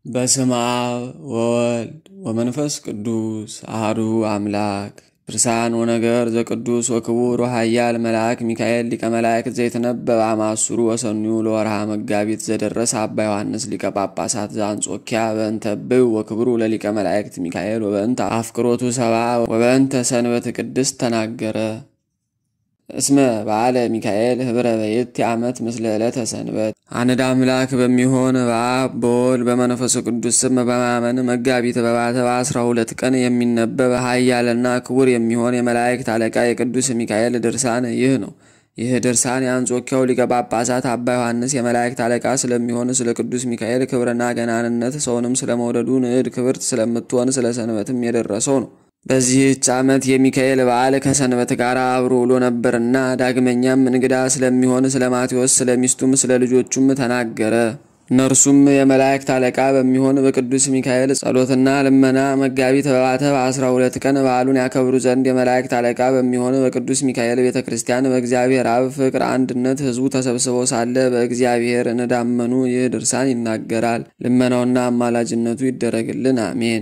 በስመ አብ ወወልድ ወመንፈስ ቅዱስ አሐዱ አምላክ ድርሳን ወነገር ዘቅዱስ ወክቡር ወኃያል መልአክ ሚካኤል ሊቀ መላእክት ዘይትነበብ አማሱሩ ወሰኑዩ ለወርሃ መጋቢት ዘደረሰ አባ ዮሐንስ ሊቀ ጳጳሳት ዘአንጾኪያ በእንተ ብው ወክብሩ ለሊቀ መላእክት ሚካኤል ወበእንተ አፍቅሮቱ ሰብአ ወበእንተ ሰንበት ቅድስት ተናገረ። እስመ በዓለ ሚካኤል ህብረ በየት ዓመት ምስለ ዕለተ ሰንበት አንድ አምላክ በሚሆን በአብ በወልድ በመንፈስ ቅዱስ ስም በማመን መጋቢት በባተ በአስራ ሁለት ቀን የሚነበብ ኃያልና ክቡር የሚሆን የመላእክት አለቃ የቅዱስ ሚካኤል ድርሳን ይህ ነው። ይህ ድርሳን የአንጾኪያው ሊቀ ጳጳሳት አባ ዮሐንስ የመላእክት አለቃ ስለሚሆን ስለ ቅዱስ ሚካኤል ክብርና ገናንነት ሰውንም ስለመውደዱ ንዕድ ክብርት ስለምትሆን ስለ ሰንበትም የደረሰው ነው። በዚህች ዓመት የሚካኤል በዓል ከሰንበት ጋር አብሮ ውሎ ነበርና ዳግመኛም እንግዳ ስለሚሆን ስለ ማቴዎስ ስለ ሚስቱም ስለ ልጆቹም ተናገረ። እነርሱም የመላእክት አለቃ በሚሆን በቅዱስ ሚካኤል ጸሎትና ልመና መጋቢት በባተ በአስራ ሁለት ቀን በዓሉን ያከብሩ ዘንድ የመላእክት አለቃ በሚሆን በቅዱስ ሚካኤል ቤተ ክርስቲያን በእግዚአብሔር አብ ፍቅር አንድነት ሕዝቡ ተሰብስበው ሳለ በእግዚአብሔር እንዳመኑ ይህ ድርሳን ይናገራል። ልመናውና አማላጅነቱ ይደረግልን፣ አሜን።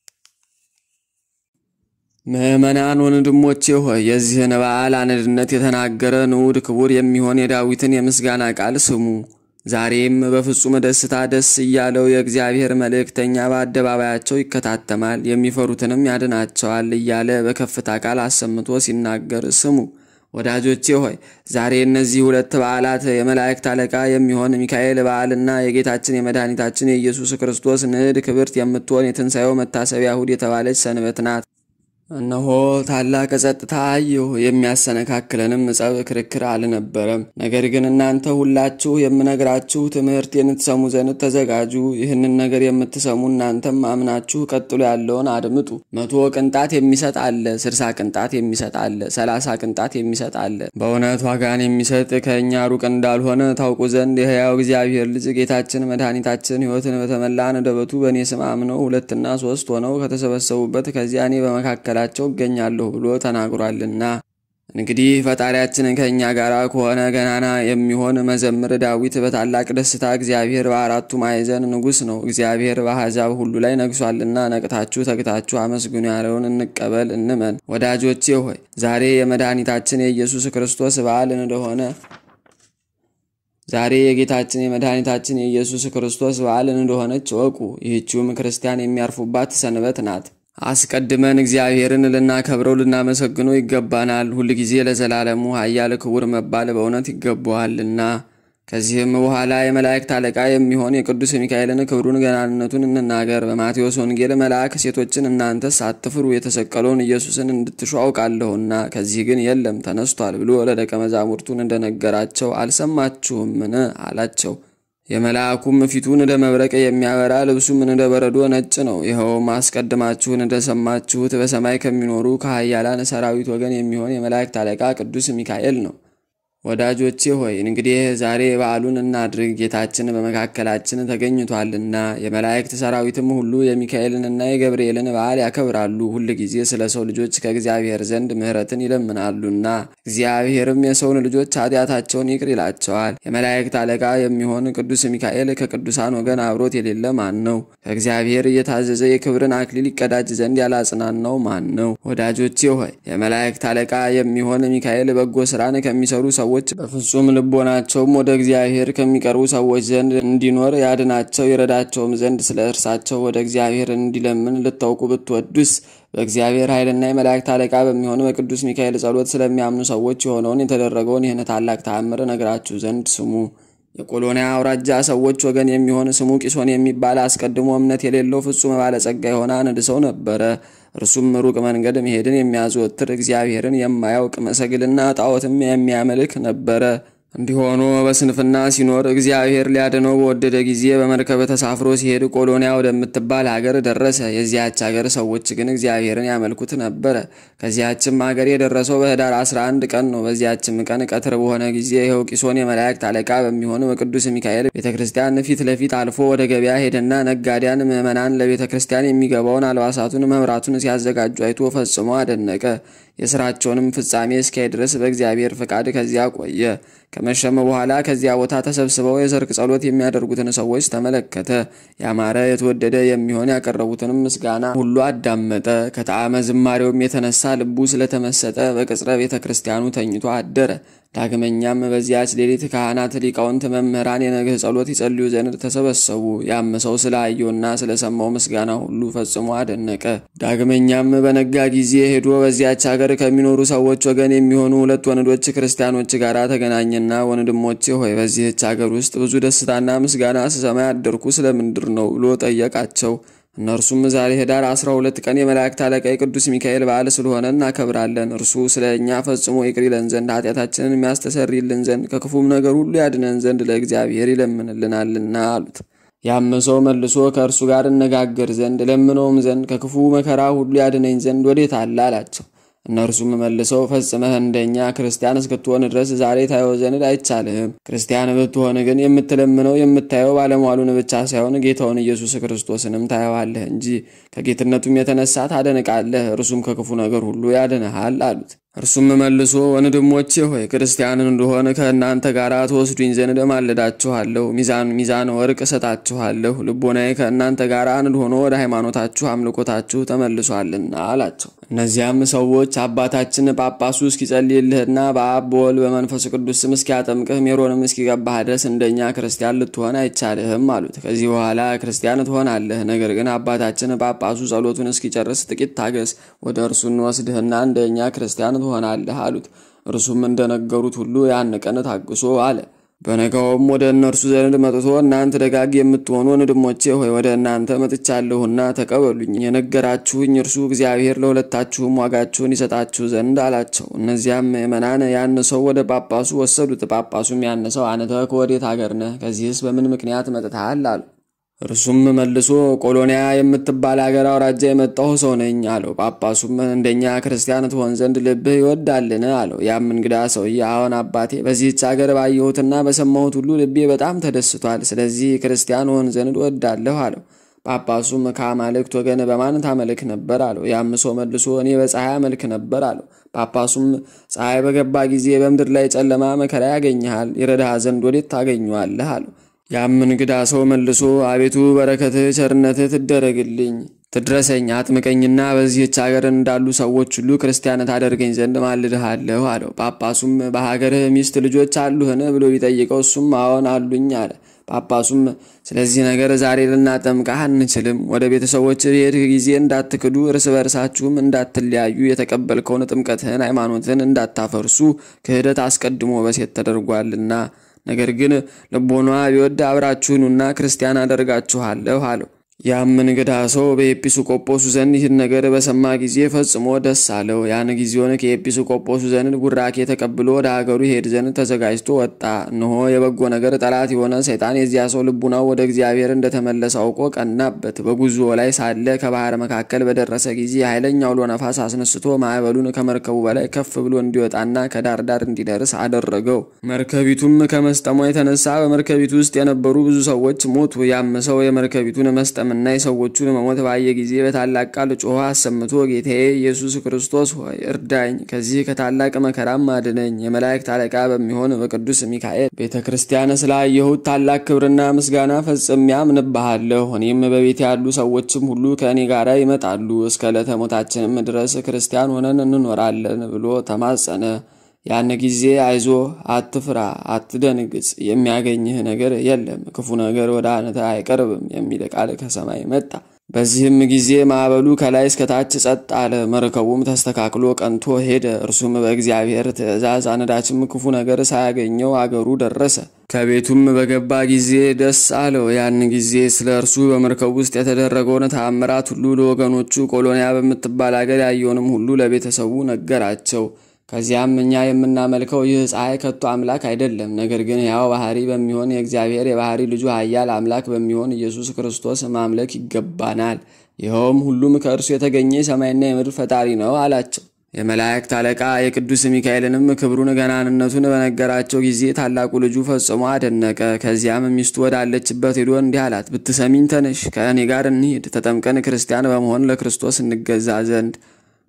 ምዕመናን ወንድሞቼ ሆይ የዚህን በዓል አንድነት የተናገረ ንዑድ ክቡር የሚሆን የዳዊትን የምስጋና ቃል ስሙ። ዛሬም በፍጹም ደስታ ደስ እያለው የእግዚአብሔር መልእክተኛ በአደባባያቸው ይከታተማል፣ የሚፈሩትንም ያድናቸዋል እያለ በከፍታ ቃል አሰምቶ ሲናገር ስሙ። ወዳጆቼ ሆይ ዛሬ እነዚህ ሁለት በዓላት የመላእክት አለቃ የሚሆን ሚካኤል በዓልና የጌታችን የመድኃኒታችን የኢየሱስ ክርስቶስ ንዕድ ክብርት የምትሆን የትንሣኤው መታሰቢያ እሁድ የተባለች ሰንበት ናት። እነሆ ታላቅ ጸጥታ አየሁ፣ የሚያሰነካክለንም ጸብ ክርክር አልነበረም። ነገር ግን እናንተ ሁላችሁ የምነግራችሁ ትምህርቴን ትሰሙ ዘንድ ተዘጋጁ። ይህንን ነገር የምትሰሙ እናንተም አምናችሁ ቀጥሎ ያለውን አድምጡ። መቶ ቅንጣት የሚሰጥ አለ፣ ስልሳ ቅንጣት የሚሰጥ አለ፣ ሰላሳ ቅንጣት የሚሰጥ አለ። በእውነት ዋጋን የሚሰጥ ከእኛ ሩቅ እንዳልሆነ ታውቁ ዘንድ የሕያው እግዚአብሔር ልጅ ጌታችን መድኃኒታችን ሕይወትን በተመላ አንደበቱ በእኔ ስም አምነው ሁለትና ሶስት ሆነው ከተሰበሰቡበት ከዚያ እኔ በመካከላቸው ቸው እገኛለሁ ብሎ ተናግሯልና። እንግዲህ ፈጣሪያችን ከእኛ ጋር ከሆነ ገናና የሚሆን መዘምር ዳዊት በታላቅ ደስታ እግዚአብሔር በአራቱ ማዕዘን ንጉሥ ነው፣ እግዚአብሔር በአሕዛብ ሁሉ ላይ ነግሷልና ነቅታችሁ ተግታችሁ አመስግኑ ያለውን እንቀበል እንመን። ወዳጆቼ ሆይ ዛሬ የመድኃኒታችን የኢየሱስ ክርስቶስ በዓል እንደሆነ ዛሬ የጌታችን የመድኃኒታችን የኢየሱስ ክርስቶስ በዓል እንደሆነች እወቁ። ይህችውም ክርስቲያን የሚያርፉባት ሰንበት ናት። አስቀድመን እግዚአብሔርን ልናከብረው ልናመሰግነው ይገባናል። ሁልጊዜ ለዘላለሙ ኃያል ክቡር መባል በእውነት ይገባዋልና። ከዚህም በኋላ የመላእክት አለቃ የሚሆን የቅዱስ ሚካኤልን ክብሩን ገናንነቱን እንናገር። በማቴዎስ ወንጌል መልአክ ሴቶችን እናንተስ አትፍሩ፣ የተሰቀለውን ኢየሱስን እንድትሹ አውቃለሁና ከዚህ ግን የለም ተነስቷል ብሎ ለደቀ መዛሙርቱን እንደነገራቸው አልሰማችሁምን? አላቸው። የመልአኩም ፊቱን እንደ መብረቅ የሚያበራ ልብሱም እንደ በረዶ ነጭ ነው። ይኸውም አስቀድማችሁን እንደሰማችሁት በሰማይ ከሚኖሩ ከኃያላን ሰራዊት ወገን የሚሆን የመላእክት አለቃ ቅዱስ ሚካኤል ነው። ወዳጆቼ ሆይ እንግዲህ ዛሬ በዓሉን እናድርግ፣ ጌታችን በመካከላችን ተገኝቷልና። የመላእክት ሰራዊትም ሁሉ የሚካኤልንና የገብርኤልን በዓል ያከብራሉ። ሁል ጊዜ ስለ ሰው ልጆች ከእግዚአብሔር ዘንድ ምሕረትን ይለምናሉና እግዚአብሔርም የሰውን ልጆች ኃጢአታቸውን ይቅር ይላቸዋል። የመላእክት አለቃ የሚሆን ቅዱስ ሚካኤል ከቅዱሳን ወገን አብሮት የሌለ ማን ነው? ከእግዚአብሔር እየታዘዘ የክብርን አክሊል ይቀዳጅ ዘንድ ያላጽናናው ማን ነው? ወዳጆቼ ሆይ የመላእክት አለቃ የሚሆን ሚካኤል በጎ ስራን ከሚሰሩ ሰዎች በፍጹም ልቦናቸውም ወደ እግዚአብሔር ከሚቀርቡ ሰዎች ዘንድ እንዲኖር ያድናቸው ይረዳቸውም ዘንድ ስለ እርሳቸው ወደ እግዚአብሔር እንዲለምን ልታውቁ ብትወዱስ በእግዚአብሔር ኃይልና የመላእክት አለቃ በሚሆን በቅዱስ ሚካኤል ጸሎት ስለሚያምኑ ሰዎች የሆነውን የተደረገውን ይህን ታላቅ ተአምር ነግራችሁ ዘንድ ስሙ። የቆሎንያ አውራጃ ሰዎች ወገን የሚሆን ስሙ ቂሶን የሚባል አስቀድሞ እምነት የሌለው ፍጹም ባለጸጋ የሆነ አንድ ሰው ነበረ። እርሱም ሩቅ መንገድ መሄድን የሚያዘወትር እግዚአብሔርን የማያውቅ መሰግልና ጣዖትም የሚያመልክ ነበረ። እንዲህ ሆኖ በስንፍና ሲኖር እግዚአብሔር ሊያድነው በወደደ ጊዜ በመርከብ ተሳፍሮ ሲሄድ ቆሎንያ ወደምትባል ሀገር ደረሰ። የዚያች ሀገር ሰዎች ግን እግዚአብሔርን ያመልኩት ነበረ። ከዚያችም ሀገር የደረሰው በኅዳር 11 ቀን ነው። በዚያችም ቀን ቀትር በሆነ ጊዜ ይኸው ቂሶን የመላእክት አለቃ በሚሆን በቅዱስ ሚካኤል ቤተ ክርስቲያን ፊት ለፊት አልፎ ወደ ገበያ ሄደና ነጋዴያን ምዕመናን ለቤተ ክርስቲያን የሚገባውን አልባሳቱን መብራቱን ሲያዘጋጁ አይቶ ፈጽሞ አደነቀ። የስራቸውንም ፍጻሜ እስኪያይ ድረስ በእግዚአብሔር ፈቃድ ከዚያ ቆየ። ከመሸመ በኋላ ከዚያ ቦታ ተሰብስበው የሰርክ ጸሎት የሚያደርጉትን ሰዎች ተመለከተ። ያማረ የተወደደ የሚሆን ያቀረቡትንም ምስጋና ሁሉ አዳመጠ። ከጣዕመ ዝማሬውም የተነሳ ልቡ ስለተመሰጠ በቅጽረ ቤተ ክርስቲያኑ ተኝቶ አደረ። ዳግመኛም በዚያች ሌሊት ካህናት፣ ሊቃውንት፣ መምህራን የነግህ ጸሎት ይጸልዩ ዘንድ ተሰበሰቡ። ያመሰው ስለ አየውና ስለሰማው ምስጋና ሁሉ ፈጽሞ አደነቀ። ዳግመኛም በነጋ ጊዜ ሄዶ በዚያች ሀገር ከሚኖሩ ሰዎች ወገን የሚሆኑ ሁለት ወንዶች ክርስቲያኖች ጋር ተገናኘና ወንድሞቼ ሆይ በዚህች ሀገር ውስጥ ብዙ ደስታና ምስጋና ስሰማ ያደርኩ ስለምንድር ነው ብሎ ጠየቃቸው። እነርሱም ዛሬ ኅዳር 12 ቀን የመላእክት አለቃ የቅዱስ ሚካኤል በዓል ስለሆነ እናከብራለን። እርሱ ስለ እኛ ፈጽሞ ይቅር ይለን ዘንድ ኃጢአታችንን የሚያስተሰርይልን ዘንድ ከክፉም ነገር ሁሉ ያድነን ዘንድ ለእግዚአብሔር ይለምንልናልና አሉት። ያም ሰው መልሶ ከእርሱ ጋር እነጋገር ዘንድ ለምነውም ዘንድ ከክፉ መከራ ሁሉ ያድነኝ ዘንድ ወዴት አለ አላቸው። እነርሱም መልሰው ፈጽመህ እንደኛ ክርስቲያን እስክትሆን ድረስ ዛሬ ታየው ዘንድ አይቻልህም። ክርስቲያን ብትሆን ግን የምትለምነው የምታየው ባለሟሉን ብቻ ሳይሆን ጌታውን ኢየሱስ ክርስቶስንም ታየዋለህ እንጂ ከጌትነቱም የተነሳ ታደንቃለህ። እርሱም ከክፉ ነገር ሁሉ ያድንሃል አሉት። እርሱም መልሶ ወንድሞቼ ሆይ ክርስቲያንን እንደሆነ ከእናንተ ጋር ትወስዱኝ ዘንድ እማልዳችኋለሁ። ሚዛን ሚዛን ወርቅ እሰጣችኋለሁ። ልቦናዬ ከእናንተ ጋር አንድ ሆኖ ወደ ሃይማኖታችሁ አምልኮታችሁ ተመልሷልና አላቸው። እነዚያም ሰዎች አባታችን ጳጳሱ እስኪጸልይልህና በአብ በወልድ በመንፈስ ቅዱስ ስም እስኪያጠምቅህ ሜሮንም እስኪገባህ ድረስ እንደኛ ክርስቲያን ልትሆን አይቻልህም አሉት። ከዚህ በኋላ ክርስቲያን ትሆናለህ። ነገር ግን አባታችን ጳጳሱ ጸሎቱን እስኪጨርስ ጥቂት ታገስ፣ ወደ እርሱ እንወስድህና እንደኛ ክርስቲያን ትሆናለህ አሉት። እርሱም እንደነገሩት ሁሉ ያን ቀን ታግሶ አለ። በነጋውም ወደ እነርሱ ዘንድ መጥቶ እናንተ ደጋግ የምትሆኑ ወንድሞቼ ሆይ ወደ እናንተ መጥቻለሁና ተቀበሉኝ። የነገራችሁኝ እርሱ እግዚአብሔር ለሁለታችሁም ዋጋችሁን ይሰጣችሁ ዘንድ አላቸው። እነዚያም ምእመናን ያን ሰው ወደ ጳጳሱ ወሰዱት። ጳጳሱም ያን ሰው አንተ ከወዴት አገር ነህ? ከዚህስ በምን ምክንያት መጥተሃል? አሉ። እርሱም መልሶ ቆሎንያ የምትባል አገር አውራጃ የመጣሁ ሰው ነኝ አለው። ጳጳሱም እንደኛ ክርስቲያን ትሆን ዘንድ ልብህ ይወዳልን? አለው። ያም እንግዳ ሰውዬ አዎን አባቴ፣ በዚህች አገር ባየሁትና በሰማሁት ሁሉ ልቤ በጣም ተደስቷል። ስለዚህ ክርስቲያን ሆን ዘንድ እወዳለሁ አለው። ጳጳሱም ከአማልክት ወገን በማን ታመልክ ነበር? አለው። ያም ሰው መልሶ እኔ በፀሐይ አመልክ ነበር አለው። ጳጳሱም ፀሐይ በገባ ጊዜ በምድር ላይ ጨለማ መከራ ያገኝሃል፣ ይረዳህ ዘንድ ወዴት ታገኘዋለህ? አለው። ያም እንግዳ ሰው መልሶ አቤቱ በረከትህ ቸርነትህ ትደረግልኝ ትድረሰኝ አጥምቀኝና በዚህች ሀገር እንዳሉ ሰዎች ሁሉ ክርስቲያን ታደርገኝ ዘንድ ማልድሃለሁ አለው። ጳጳሱም በሀገርህ ሚስት ልጆች አሉህን ብሎ ቢጠይቀው እሱም አዎን አሉኝ አለ። ጳጳሱም ስለዚህ ነገር ዛሬ ልናጠምቃህ አንችልም። ወደ ቤተሰቦች በሄድህ ጊዜ እንዳትክዱ፣ እርስ በርሳችሁም እንዳትለያዩ፣ የተቀበልከውን ጥምቀትህን ሃይማኖትን እንዳታፈርሱ ክህደት አስቀድሞ በሴት ተደርጓልና ነገር ግን ልቦኗ ቢወድ አብራችሁኑና ክርስቲያን አደርጋችኋለሁ አለው። ያም እንግዳ ሰው በኤጲስቆጶሱ ዘንድ ይህን ነገር በሰማ ጊዜ ፈጽሞ ደስ አለው። ያን ጊዜውን ከኤጲስቆጶሱ ዘንድ ቡራኬ ተቀብሎ ወደ ሀገሩ ይሄድ ዘንድ ተዘጋጅቶ ወጣ። እነሆ የበጎ ነገር ጠላት የሆነ ሰይጣን የዚያ ሰው ልቡናው ወደ እግዚአብሔር እንደተመለሰ አውቆ ቀናበት። በጉዞ ላይ ሳለ ከባህር መካከል በደረሰ ጊዜ ኃይለኛ አውሎ ነፋስ አስነስቶ ማዕበሉን ከመርከቡ በላይ ከፍ ብሎ እንዲወጣና ከዳር ዳር እንዲደርስ አደረገው። መርከቢቱም ከመስጠሟ የተነሳ በመርከቢቱ ውስጥ የነበሩ ብዙ ሰዎች ሞቱ። ያም ሰው የመርከቢቱን መስጠም እና የሰዎቹን መሞት ባየ ጊዜ በታላቅ ቃል ጮኸ አሰምቶ ጌታዬ ኢየሱስ ክርስቶስ ሆይ እርዳኝ፣ ከዚህ ከታላቅ መከራም አድነኝ። የመላእክት አለቃ በሚሆን በቅዱስ ሚካኤል ቤተ ክርስቲያን ስላየሁት ታላቅ ክብርና ምስጋና ፈጽሜ አምንብሃለሁ። እኔም በቤት ያሉ ሰዎችም ሁሉ ከእኔ ጋር ይመጣሉ፣ እስከ ዕለተ ሞታችንም ድረስ ክርስቲያን ሆነን እንኖራለን ብሎ ተማጸነ። ያን ጊዜ አይዞ፣ አትፍራ፣ አትደንግጽ፣ የሚያገኝህ ነገር የለም፣ ክፉ ነገር ወደ አንተ አይቀርብም የሚል ቃል ከሰማይ መጣ። በዚህም ጊዜ ማዕበሉ ከላይ እስከታች ጸጥ አለ። መርከቡም ተስተካክሎ ቀንቶ ሄደ። እርሱም በእግዚአብሔር ትእዛዝ አንዳችም ክፉ ነገር ሳያገኘው አገሩ ደረሰ። ከቤቱም በገባ ጊዜ ደስ አለው። ያን ጊዜ ስለ እርሱ በመርከቡ ውስጥ የተደረገውን ተአምራት ሁሉ ለወገኖቹ ቆሎንያ በምትባል አገር ያየውንም ሁሉ ለቤተሰቡ ነገራቸው። ከዚያም እኛ የምናመልከው ይህ ፀሐይ ከቶ አምላክ አይደለም፣ ነገር ግን ያው ባህሪ በሚሆን የእግዚአብሔር የባህሪ ልጁ ኃያል አምላክ በሚሆን ኢየሱስ ክርስቶስ ማምለክ ይገባናል። ይኸውም ሁሉም ከእርሱ የተገኘ የሰማይና የምድር ፈጣሪ ነው አላቸው። የመላእክት አለቃ የቅዱስ ሚካኤልንም ክብሩን ገናንነቱን በነገራቸው ጊዜ ታላቁ ልጁ ፈጽሞ አደነቀ። ከዚያም ሚስቱ ወዳለችበት ሄዶ እንዲህ አላት፣ ብትሰሚኝ ተነሽ፣ ከእኔ ጋር እንሂድ፣ ተጠምቀን ክርስቲያን በመሆን ለክርስቶስ እንገዛ ዘንድ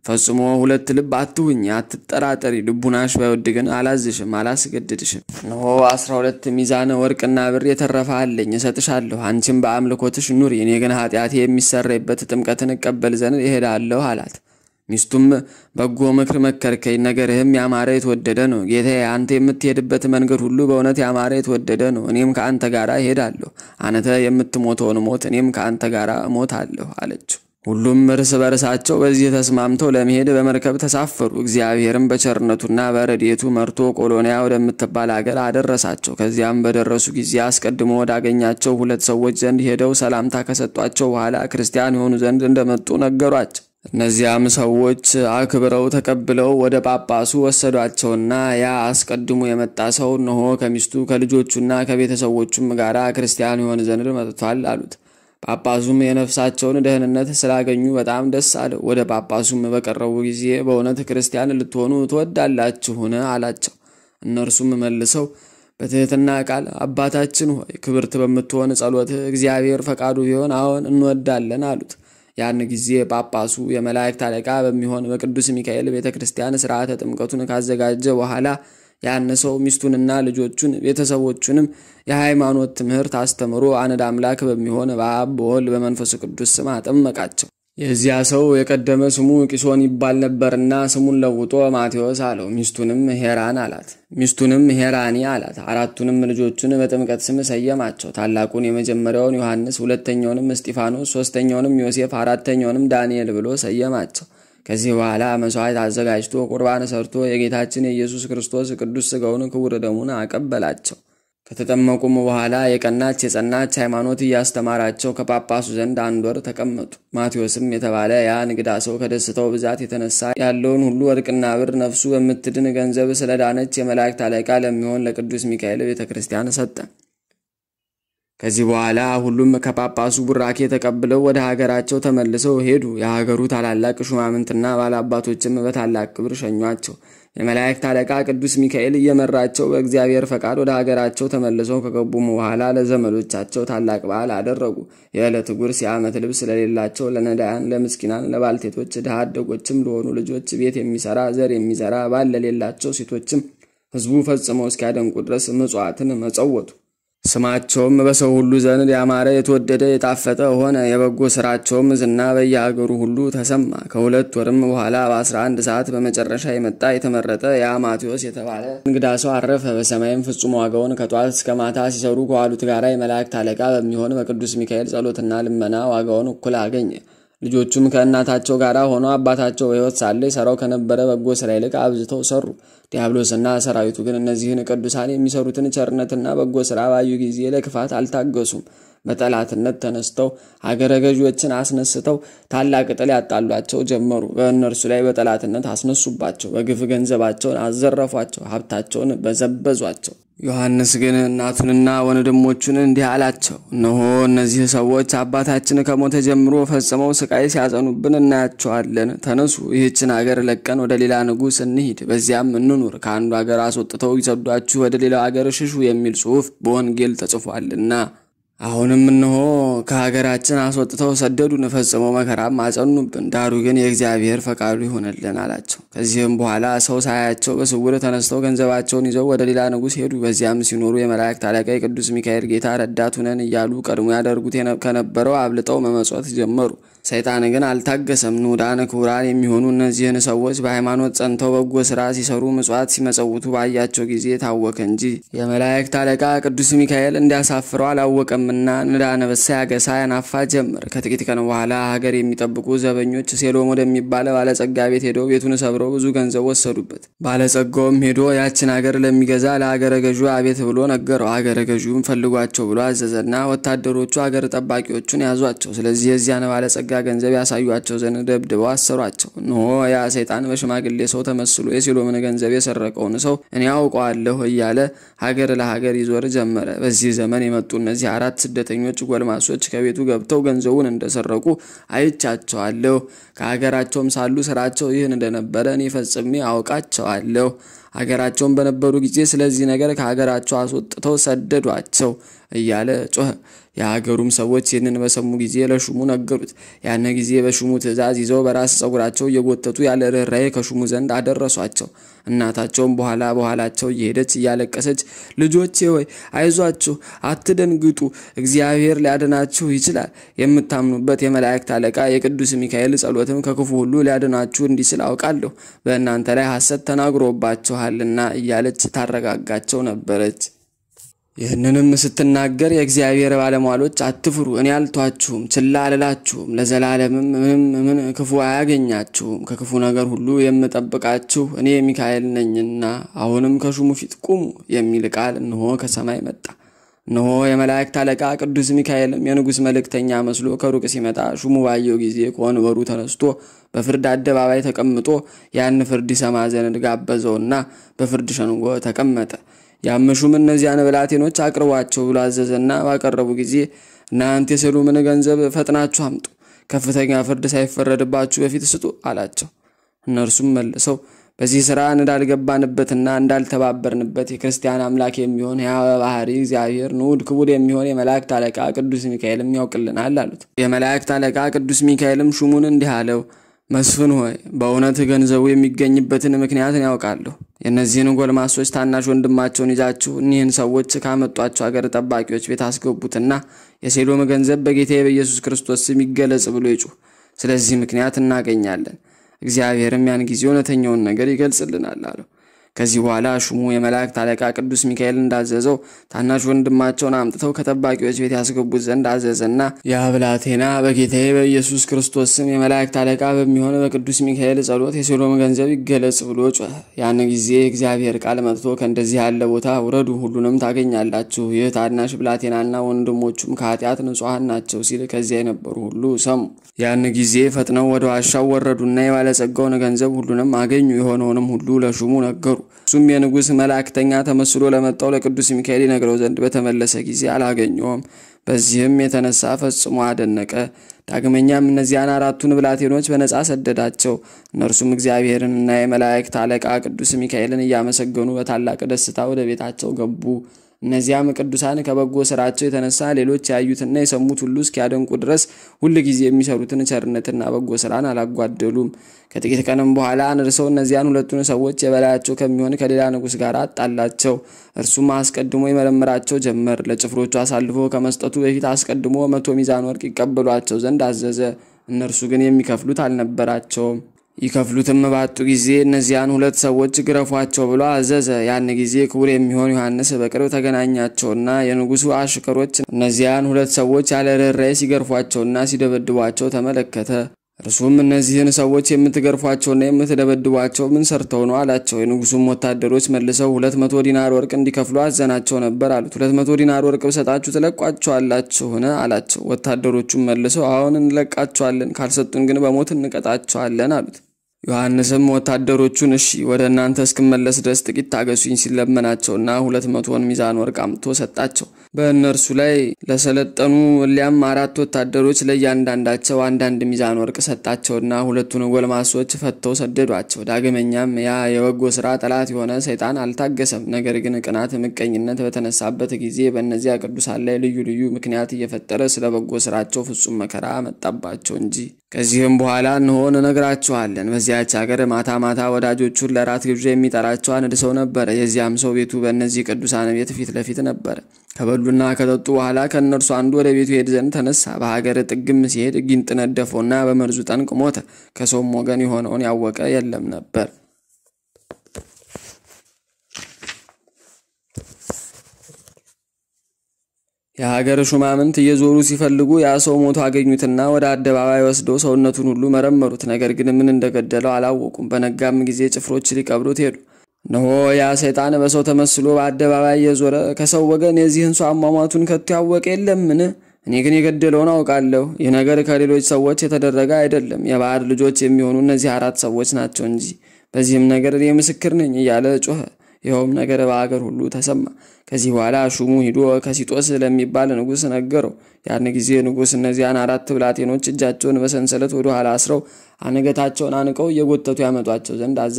ፈጽሞ ሁለት ልብ አትሁኝ፣ አትጠራጠሪ። ልቡናሽ ባይወድ ግን አላዝሽም፣ አላስገድድሽም። እነሆ አስራ ሁለት ሚዛን ወርቅና ብር የተረፈ አለኝ፣ እሰጥሻለሁ። አንቺም በአምልኮትሽ ኑሪ፣ እኔ ግን ኃጢአቴ የሚሰረይበት ጥምቀትን እቀበል ዘንድ እሄዳለሁ አላት። ሚስቱም በጎ ምክር መከርከኝ፣ ነገርህም ያማረ የተወደደ ነው። ጌታዬ፣ አንተ የምትሄድበት መንገድ ሁሉ በእውነት ያማረ የተወደደ ነው። እኔም ከአንተ ጋር እሄዳለሁ። አንተ የምትሞተውን ሞት እኔም ከአንተ ጋር እሞታለሁ አለችው። ሁሉም እርስ በርሳቸው በዚህ ተስማምተው ለመሄድ በመርከብ ተሳፈሩ። እግዚአብሔርም በቸርነቱና በረድኤቱ መርቶ ቆሎንያ ወደምትባል አገር አደረሳቸው። ከዚያም በደረሱ ጊዜ አስቀድሞ ወዳገኛቸው ሁለት ሰዎች ዘንድ ሄደው ሰላምታ ከሰጧቸው በኋላ ክርስቲያን የሆኑ ዘንድ እንደመጡ ነገሯቸው። እነዚያም ሰዎች አክብረው ተቀብለው ወደ ጳጳሱ ወሰዷቸውና ያ አስቀድሞ የመጣ ሰው እነሆ ከሚስቱ ከልጆቹና ከቤተሰቦቹም ጋር ክርስቲያን የሆን ዘንድ መጥቷል አሉት። ጳጳሱም የነፍሳቸውን ደህንነት ስላገኙ በጣም ደስ አለው። ወደ ጳጳሱም በቀረቡ ጊዜ በእውነት ክርስቲያን ልትሆኑ ትወዳላችሁን? አላቸው። እነርሱም መልሰው በትህትና ቃል አባታችን ሆይ ክብርት በምትሆን ጸሎትህ እግዚአብሔር ፈቃዱ ቢሆን አዎን እንወዳለን አሉት። ያን ጊዜ ጳጳሱ የመላእክት አለቃ በሚሆን በቅዱስ ሚካኤል ቤተ ክርስቲያን ስርዓተ ጥምቀቱን ካዘጋጀ በኋላ ያን ሰው ሚስቱንና ልጆቹን ቤተሰቦቹንም የሃይማኖት ትምህርት አስተምሮ አንድ አምላክ በሚሆን በአብ በወልድ በመንፈስ ቅዱስ ስም አጠመቃቸው። የዚያ ሰው የቀደመ ስሙ ቂሶን ይባል ነበርና ስሙን ለውጦ ማቴዎስ አለው። ሚስቱንም ሄራን አላት። ሚስቱንም ሄራኒ አላት። አራቱንም ልጆቹን በጥምቀት ስም ሰየማቸው። ታላቁን የመጀመሪያውን ዮሐንስ፣ ሁለተኛውንም እስጢፋኖስ፣ ሶስተኛውንም ዮሴፍ፣ አራተኛውንም ዳንኤል ብሎ ሰየማቸው። ከዚህ በኋላ መስዋዕት አዘጋጅቶ ቁርባን ሰርቶ የጌታችን የኢየሱስ ክርስቶስ ቅዱስ ሥጋውን ክቡር ደሙን አቀበላቸው። ከተጠመቁም በኋላ የቀናች የጸናች ሃይማኖት እያስተማራቸው ከጳጳሱ ዘንድ አንድ ወር ተቀመጡ። ማቴዎስም የተባለ ያ እንግዳ ሰው ከደስታው ብዛት የተነሳ ያለውን ሁሉ ወርቅና ብር ነፍሱ በምትድን ገንዘብ ስለዳነች የመላእክት አለቃ ለሚሆን ለቅዱስ ሚካኤል ቤተ ክርስቲያን ሰጠ። ከዚህ በኋላ ሁሉም ከጳጳሱ ቡራኬ ተቀብለው ወደ ሀገራቸው ተመልሰው ሄዱ። የሀገሩ ታላላቅ ሹማምንትና ባላባቶችም በታላቅ ክብር ሸኟቸው። የመላእክት አለቃ ቅዱስ ሚካኤል እየመራቸው በእግዚአብሔር ፈቃድ ወደ ሀገራቸው ተመልሰው ከገቡም በኋላ ለዘመዶቻቸው ታላቅ በዓል አደረጉ። የዕለት ጉርስ፣ የዓመት ልብስ ለሌላቸው ለነዳያን፣ ለምስኪናን፣ ለባልቴቶች፣ ድሃ አደጎችም ለሆኑ ልጆች ቤት የሚሰራ ዘር የሚዘራ ባል ለሌላቸው ሴቶችም ሕዝቡ ፈጽመው እስኪያደንቁ ድረስ ምጽዋትን መጸወቱ። ስማቸውም በሰው ሁሉ ዘንድ ያማረ የተወደደ የጣፈጠ ሆነ። የበጎ ስራቸውም ዝና በየሀገሩ ሁሉ ተሰማ። ከሁለት ወርም በኋላ በአስራ አንድ ሰዓት በመጨረሻ የመጣ የተመረጠ ያ ማቴዎስ የተባለ እንግዳ ሰው አረፈ። በሰማይም ፍጹም ዋጋውን ከጧት እስከ ማታ ሲሰሩ ከዋሉት ጋራ የመላእክት አለቃ በሚሆን በቅዱስ ሚካኤል ጸሎትና ልመና ዋጋውን እኩል አገኘ። ልጆቹም ከእናታቸው ጋር ሆነው አባታቸው በሕይወት ሳለ ይሰራው ከነበረ በጎ ስራ ይልቅ አብዝተው ሰሩ። ዲያብሎስና ሰራዊቱ ግን እነዚህን ቅዱሳን የሚሰሩትን ቸርነትና በጎ ስራ ባዩ ጊዜ ለክፋት አልታገሱም። በጠላትነት ተነስተው አገረ ገዢዎችን አስነስተው ታላቅ ጥል ያጣሏቸው ጀመሩ። በእነርሱ ላይ በጠላትነት አስነሱባቸው። በግፍ ገንዘባቸውን አዘረፏቸው፣ ሀብታቸውን በዘበዟቸው። ዮሐንስ ግን እናቱንና ወንድሞቹን እንዲህ አላቸው፣ እነሆ እነዚህ ሰዎች አባታችን ከሞተ ጀምሮ ፈጽመው ስቃይ ሲያጸኑብን እናያቸዋለን። ተነሱ፣ ይህችን አገር ለቀን ወደ ሌላ ንጉሥ እንሂድ፣ በዚያም እንኑር። ከአንዱ አገር አስወጥተው ይሰዷችሁ፣ ወደ ሌላው አገር ሽሹ የሚል ጽሑፍ በወንጌል ተጽፏልና። አሁንም እነሆ ከሀገራችን አስወጥተው ሰደዱን፣ ፈጽመው መከራም አጸኑብን። ዳሩ ግን የእግዚአብሔር ፈቃዱ ይሆነልን አላቸው። ከዚህም በኋላ ሰው ሳያቸው በስውር ተነስተው ገንዘባቸውን ይዘው ወደ ሌላ ንጉሥ ሄዱ። በዚያም ሲኖሩ የመላእክት አለቃ የቅዱስ ሚካኤል ጌታ ረዳት ሁነን እያሉ ቀድሞ ያደርጉት ከነበረው አብልጠው መመጽወት ጀመሩ። ሰይጣን ግን አልታገሰም። ንዑዳን ክቡራን የሚሆኑ እነዚህን ሰዎች በሃይማኖት ጸንተው በጎ ስራ ሲሰሩ ምጽዋት ሲመጸውቱ ባያቸው ጊዜ ታወከ እንጂ የመላእክት አለቃ ቅዱስ ሚካኤል እንዲያሳፍረው አላወቀምና ንዳ ነበሳ ያገሳ ያናፋ ጀመር። ከጥቂት ቀን በኋላ ሀገር የሚጠብቁ ዘበኞች ሴሎም ወደሚባለ ባለጸጋ ቤት ሄደው ቤቱን ሰብረው ብዙ ገንዘብ ወሰዱበት። ባለጸጋውም ሄዶ ያችን ሀገር ለሚገዛ ለሀገረ ገዢ አቤት ብሎ ነገረው። ሀገረ ገዢውም ፈልጓቸው ብሎ አዘዘና ወታደሮቹ ሀገር ጠባቂዎቹን ያዟቸው። ስለዚህ የዚያን ባለጸጋ ገንዘብ ያሳዩቸው ዘንድ ደብድበው አሰሯቸው። እነሆ ያ ሰይጣን በሽማግሌ ሰው ተመስሎ የሴሎምን ገንዘብ የሰረቀውን ሰው እኔ ያውቀዋለሁ እያለ ሀገር ለሀገር ይዞር ጀመረ። በዚህ ዘመን የመጡ እነዚህ አራት ስደተኞች ጎልማሶች ከቤቱ ገብተው ገንዘቡን እንደሰረቁ አይቻቸዋለሁ። ከሀገራቸውም ሳሉ ስራቸው ይህን እንደነበረ እኔ ፈጽሜ አውቃቸዋለሁ። ሀገራቸውን በነበሩ ጊዜ ስለዚህ ነገር ከሀገራቸው አስወጥተው ሰደዷቸው እያለ ጮኸ። የሀገሩም ሰዎች ይህንን በሰሙ ጊዜ ለሹሙ ነገሩት። ያን ጊዜ በሹሙ ትእዛዝ ይዘው በራስ ጸጉራቸው እየጎተቱ ያለ ርኅራኄ ከሹሙ ዘንድ አደረሷቸው። እናታቸውም በኋላ በኋላቸው እየሄደች እያለቀሰች ልጆቼ ሆይ አይዟችሁ፣ አትደንግጡ፣ እግዚአብሔር ሊያድናችሁ ይችላል። የምታምኑበት የመላእክት አለቃ የቅዱስ ሚካኤል ጸሎትም ከክፉ ሁሉ ሊያድናችሁ እንዲችል አውቃለሁ። በእናንተ ላይ ሐሰት ተናግሮባችኋልና እያለች ታረጋጋቸው ነበረች። ይህንንም ስትናገር የእግዚአብሔር ባለሟሎች አትፍሩ፣ እኔ አልቷችሁም፣ ችላ አልላችሁም፣ ለዘላለምም ምንም ምን ክፉ አያገኛችሁም። ከክፉ ነገር ሁሉ የምጠብቃችሁ እኔ ሚካኤል ነኝና አሁንም ከሹሙ ፊት ቁሙ የሚል ቃል እንሆ ከሰማይ መጣ። እነሆ የመላእክት አለቃ ቅዱስ ሚካኤልም የንጉሥ መልእክተኛ መስሎ ከሩቅ ሲመጣ ሹሙ ባየው ጊዜ ከወንበሩ ተነስቶ በፍርድ አደባባይ ተቀምጦ ያን ፍርድ ይሰማ ዘንድ ጋበዘውና በፍርድ ሸንጎ ተቀመጠ። ያመሹም እነዚያን ብላቴኖች አቅርቧቸው ብሎ አዘዘና ባቀረቡ ጊዜ እናንተ የሰሎምን ገንዘብ ፈጥናችሁ አምጡ፣ ከፍተኛ ፍርድ ሳይፈረድባችሁ በፊት ስጡ አላቸው። እነርሱም መልሰው በዚህ ሥራ እንዳልገባንበትና እንዳልተባበርንበት የክርስቲያን አምላክ የሚሆን ሕያው ባህሪ እግዚአብሔር ንዑድ ክቡር የሚሆን የመላእክት አለቃ ቅዱስ ሚካኤልም ያውቅልናል አሉት። የመላእክት አለቃ ቅዱስ ሚካኤልም ሹሙን እንዲህ አለው መስፍን ሆይ በእውነት ገንዘቡ የሚገኝበትን ምክንያትን ያውቃለሁ። የእነዚህን ጎልማሶች ታናሽ ወንድማቸውን ይዛችሁ እኒህን ሰዎች ካመጧቸው አገር ጠባቂዎች ቤት አስገቡትና የሴሎም ገንዘብ በጌታዬ በኢየሱስ ክርስቶስ ስም ይገለጽ ብሎ ይጩህ። ስለዚህ ምክንያት እናገኛለን። እግዚአብሔርም ያን ጊዜ እውነተኛውን ነገር ይገልጽልናል አለው። ከዚህ በኋላ ሹሙ የመላእክት አለቃ ቅዱስ ሚካኤል እንዳዘዘው ታናሽ ወንድማቸውን አምጥተው ከጠባቂዎች ቤት ያስገቡት ዘንድ አዘዘና ያ ብላቴና በጌታዬ በኢየሱስ ክርስቶስ ስም የመላእክት አለቃ በሚሆን በቅዱስ ሚካኤል ጸሎት የሶሎም ገንዘብ ይገለጽ ብሎ ጮኸ። ያን ጊዜ እግዚአብሔር ቃል መጥቶ ከእንደዚህ ያለ ቦታ ውረዱ፣ ሁሉንም ታገኛላችሁ። ይህ ታናሽ ብላቴናና ወንድሞቹም ከኃጢአት ንጹሐን ናቸው ሲል ከዚያ የነበሩ ሁሉ ሰሙ። ያን ጊዜ ፈጥነው ወደ ዋሻው ወረዱና የባለጸጋውን ገንዘብ ሁሉንም አገኙ። የሆነውንም ሁሉ ለሹሙ ነገሩ። እሱም የንጉሥ መላእክተኛ ተመስሎ ለመጣው ለቅዱስ ሚካኤል ይነግረው ዘንድ በተመለሰ ጊዜ አላገኘውም። በዚህም የተነሳ ፈጽሞ አደነቀ። ዳግመኛም እነዚያን አራቱን ብላቴኖች በነጻ ሰደዳቸው። እነርሱም እግዚአብሔርንና የመላእክት አለቃ ቅዱስ ሚካኤልን እያመሰገኑ በታላቅ ደስታ ወደ ቤታቸው ገቡ። እነዚያም ቅዱሳን ከበጎ ስራቸው የተነሳ ሌሎች ያዩትና የሰሙት ሁሉ እስኪያደንቁ ድረስ ሁል ጊዜ የሚሰሩትን ቸርነትና በጎ ስራን አላጓደሉም። ከጥቂት ቀንም በኋላ አንርሰው እነዚያን ሁለቱን ሰዎች የበላያቸው ከሚሆን ከሌላ ንጉሥ ጋር አጣላቸው። እርሱም አስቀድሞ ይመረምራቸው ጀመር። ለጭፍሮቹ አሳልፎ ከመስጠቱ በፊት አስቀድሞ መቶ ሚዛን ወርቅ ይቀበሏቸው ዘንድ አዘዘ። እነርሱ ግን የሚከፍሉት አልነበራቸውም። ይከፍሉትም ባጡ ጊዜ እነዚያን ሁለት ሰዎች ግረፏቸው ብሎ አዘዘ። ያን ጊዜ ክቡር የሚሆን ዮሐንስ በቅርብ ተገናኛቸውና የንጉሡ አሽከሮች እነዚያን ሁለት ሰዎች ያለ ርኅራኄ ሲገርፏቸውና ሲደበድቧቸው ተመለከተ። እርሱም እነዚህን ሰዎች የምትገርፏቸውና የምትደበድቧቸው ምን ሰርተው ነው አላቸው። የንጉሡም ወታደሮች መልሰው ሁለት መቶ ዲናር ወርቅ እንዲከፍሉ አዘናቸው ነበር አሉት። ሁለት መቶ ዲናር ወርቅ ብሰጣችሁ ትለቋቸዋላችሁን አላቸው። ወታደሮቹም መልሰው አሁን እንለቃቸዋለን፣ ካልሰጡን ግን በሞት እንቀጣቸዋለን አሉት። ዮሐንስም ወታደሮቹን እሺ ወደ እናንተ እስክመለስ ድረስ ጥቂት ታገሱኝ ሲለመናቸውና ሁለት መቶን ሚዛን ወርቅ አምጥቶ ሰጣቸው። በእነርሱ ላይ ለሰለጠኑ እሊያም አራት ወታደሮች ለእያንዳንዳቸው አንዳንድ ሚዛን ወርቅ ሰጣቸውና ሁለቱን ጎልማሶች ፈተው ሰደዷቸው። ዳግመኛም ያ የበጎ ስራ ጠላት የሆነ ሰይጣን አልታገሰም። ነገር ግን ቅናት፣ ምቀኝነት በተነሳበት ጊዜ በእነዚያ ቅዱሳን ላይ ልዩ ልዩ ምክንያት እየፈጠረ ስለ በጎ ስራቸው ፍጹም መከራ መጣባቸው እንጂ ከዚህም በኋላ እንሆ እነግራችኋለን። በዚያች ሀገር ማታ ማታ ወዳጆቹን ለራት ግብዣ የሚጠራቸው አንድ ሰው ነበረ። የዚያም ሰው ቤቱ በእነዚህ ቅዱሳን ቤት ፊት ለፊት ነበረ። ከበሉና ከጠጡ በኋላ ከእነርሱ አንዱ ወደ ቤቱ ሄድ ዘንድ ተነሳ። በሀገር ጥግም ሲሄድ ጊንጥ ነደፈውና በመርዙ ጠንቅ ሞተ። ከሰውም ወገን የሆነውን ያወቀ የለም ነበር። የሀገር ሹማምንት እየዞሩ ሲፈልጉ ያ ሰው ሞቶ አገኙትና ወደ አደባባይ ወስደው ሰውነቱን ሁሉ መረመሩት። ነገር ግን ምን እንደገደለው አላወቁም። በነጋም ጊዜ ጭፍሮች ሊቀብሩት ሄዱ። እነሆ ያ ሰይጣን በሰው ተመስሎ በአደባባይ እየዞረ ከሰው ወገን የዚህን ሰው አሟሟቱን ከቶ ያወቀ የለምን? እኔ ግን የገደለውን አውቃለሁ። ይህ ነገር ከሌሎች ሰዎች የተደረገ አይደለም፣ የባዕድ ልጆች የሚሆኑ እነዚህ አራት ሰዎች ናቸው እንጂ በዚህም ነገር እኔ ምስክር ነኝ እያለ ጮኸ። ይኸውም ነገር በአገር ሁሉ ተሰማ። ከዚህ በኋላ ሹሙ ሂዶ ከሲጦስ ለሚባል ንጉሥ ነገረው። ያን ጊዜ ንጉሥ እነዚያን አራት ብላቴኖች እጃቸውን በሰንሰለት ወደ ኋላ አስረው አንገታቸውን አንቀው እየጎተቱ ያመጧቸው ዘንድ አዘዘ።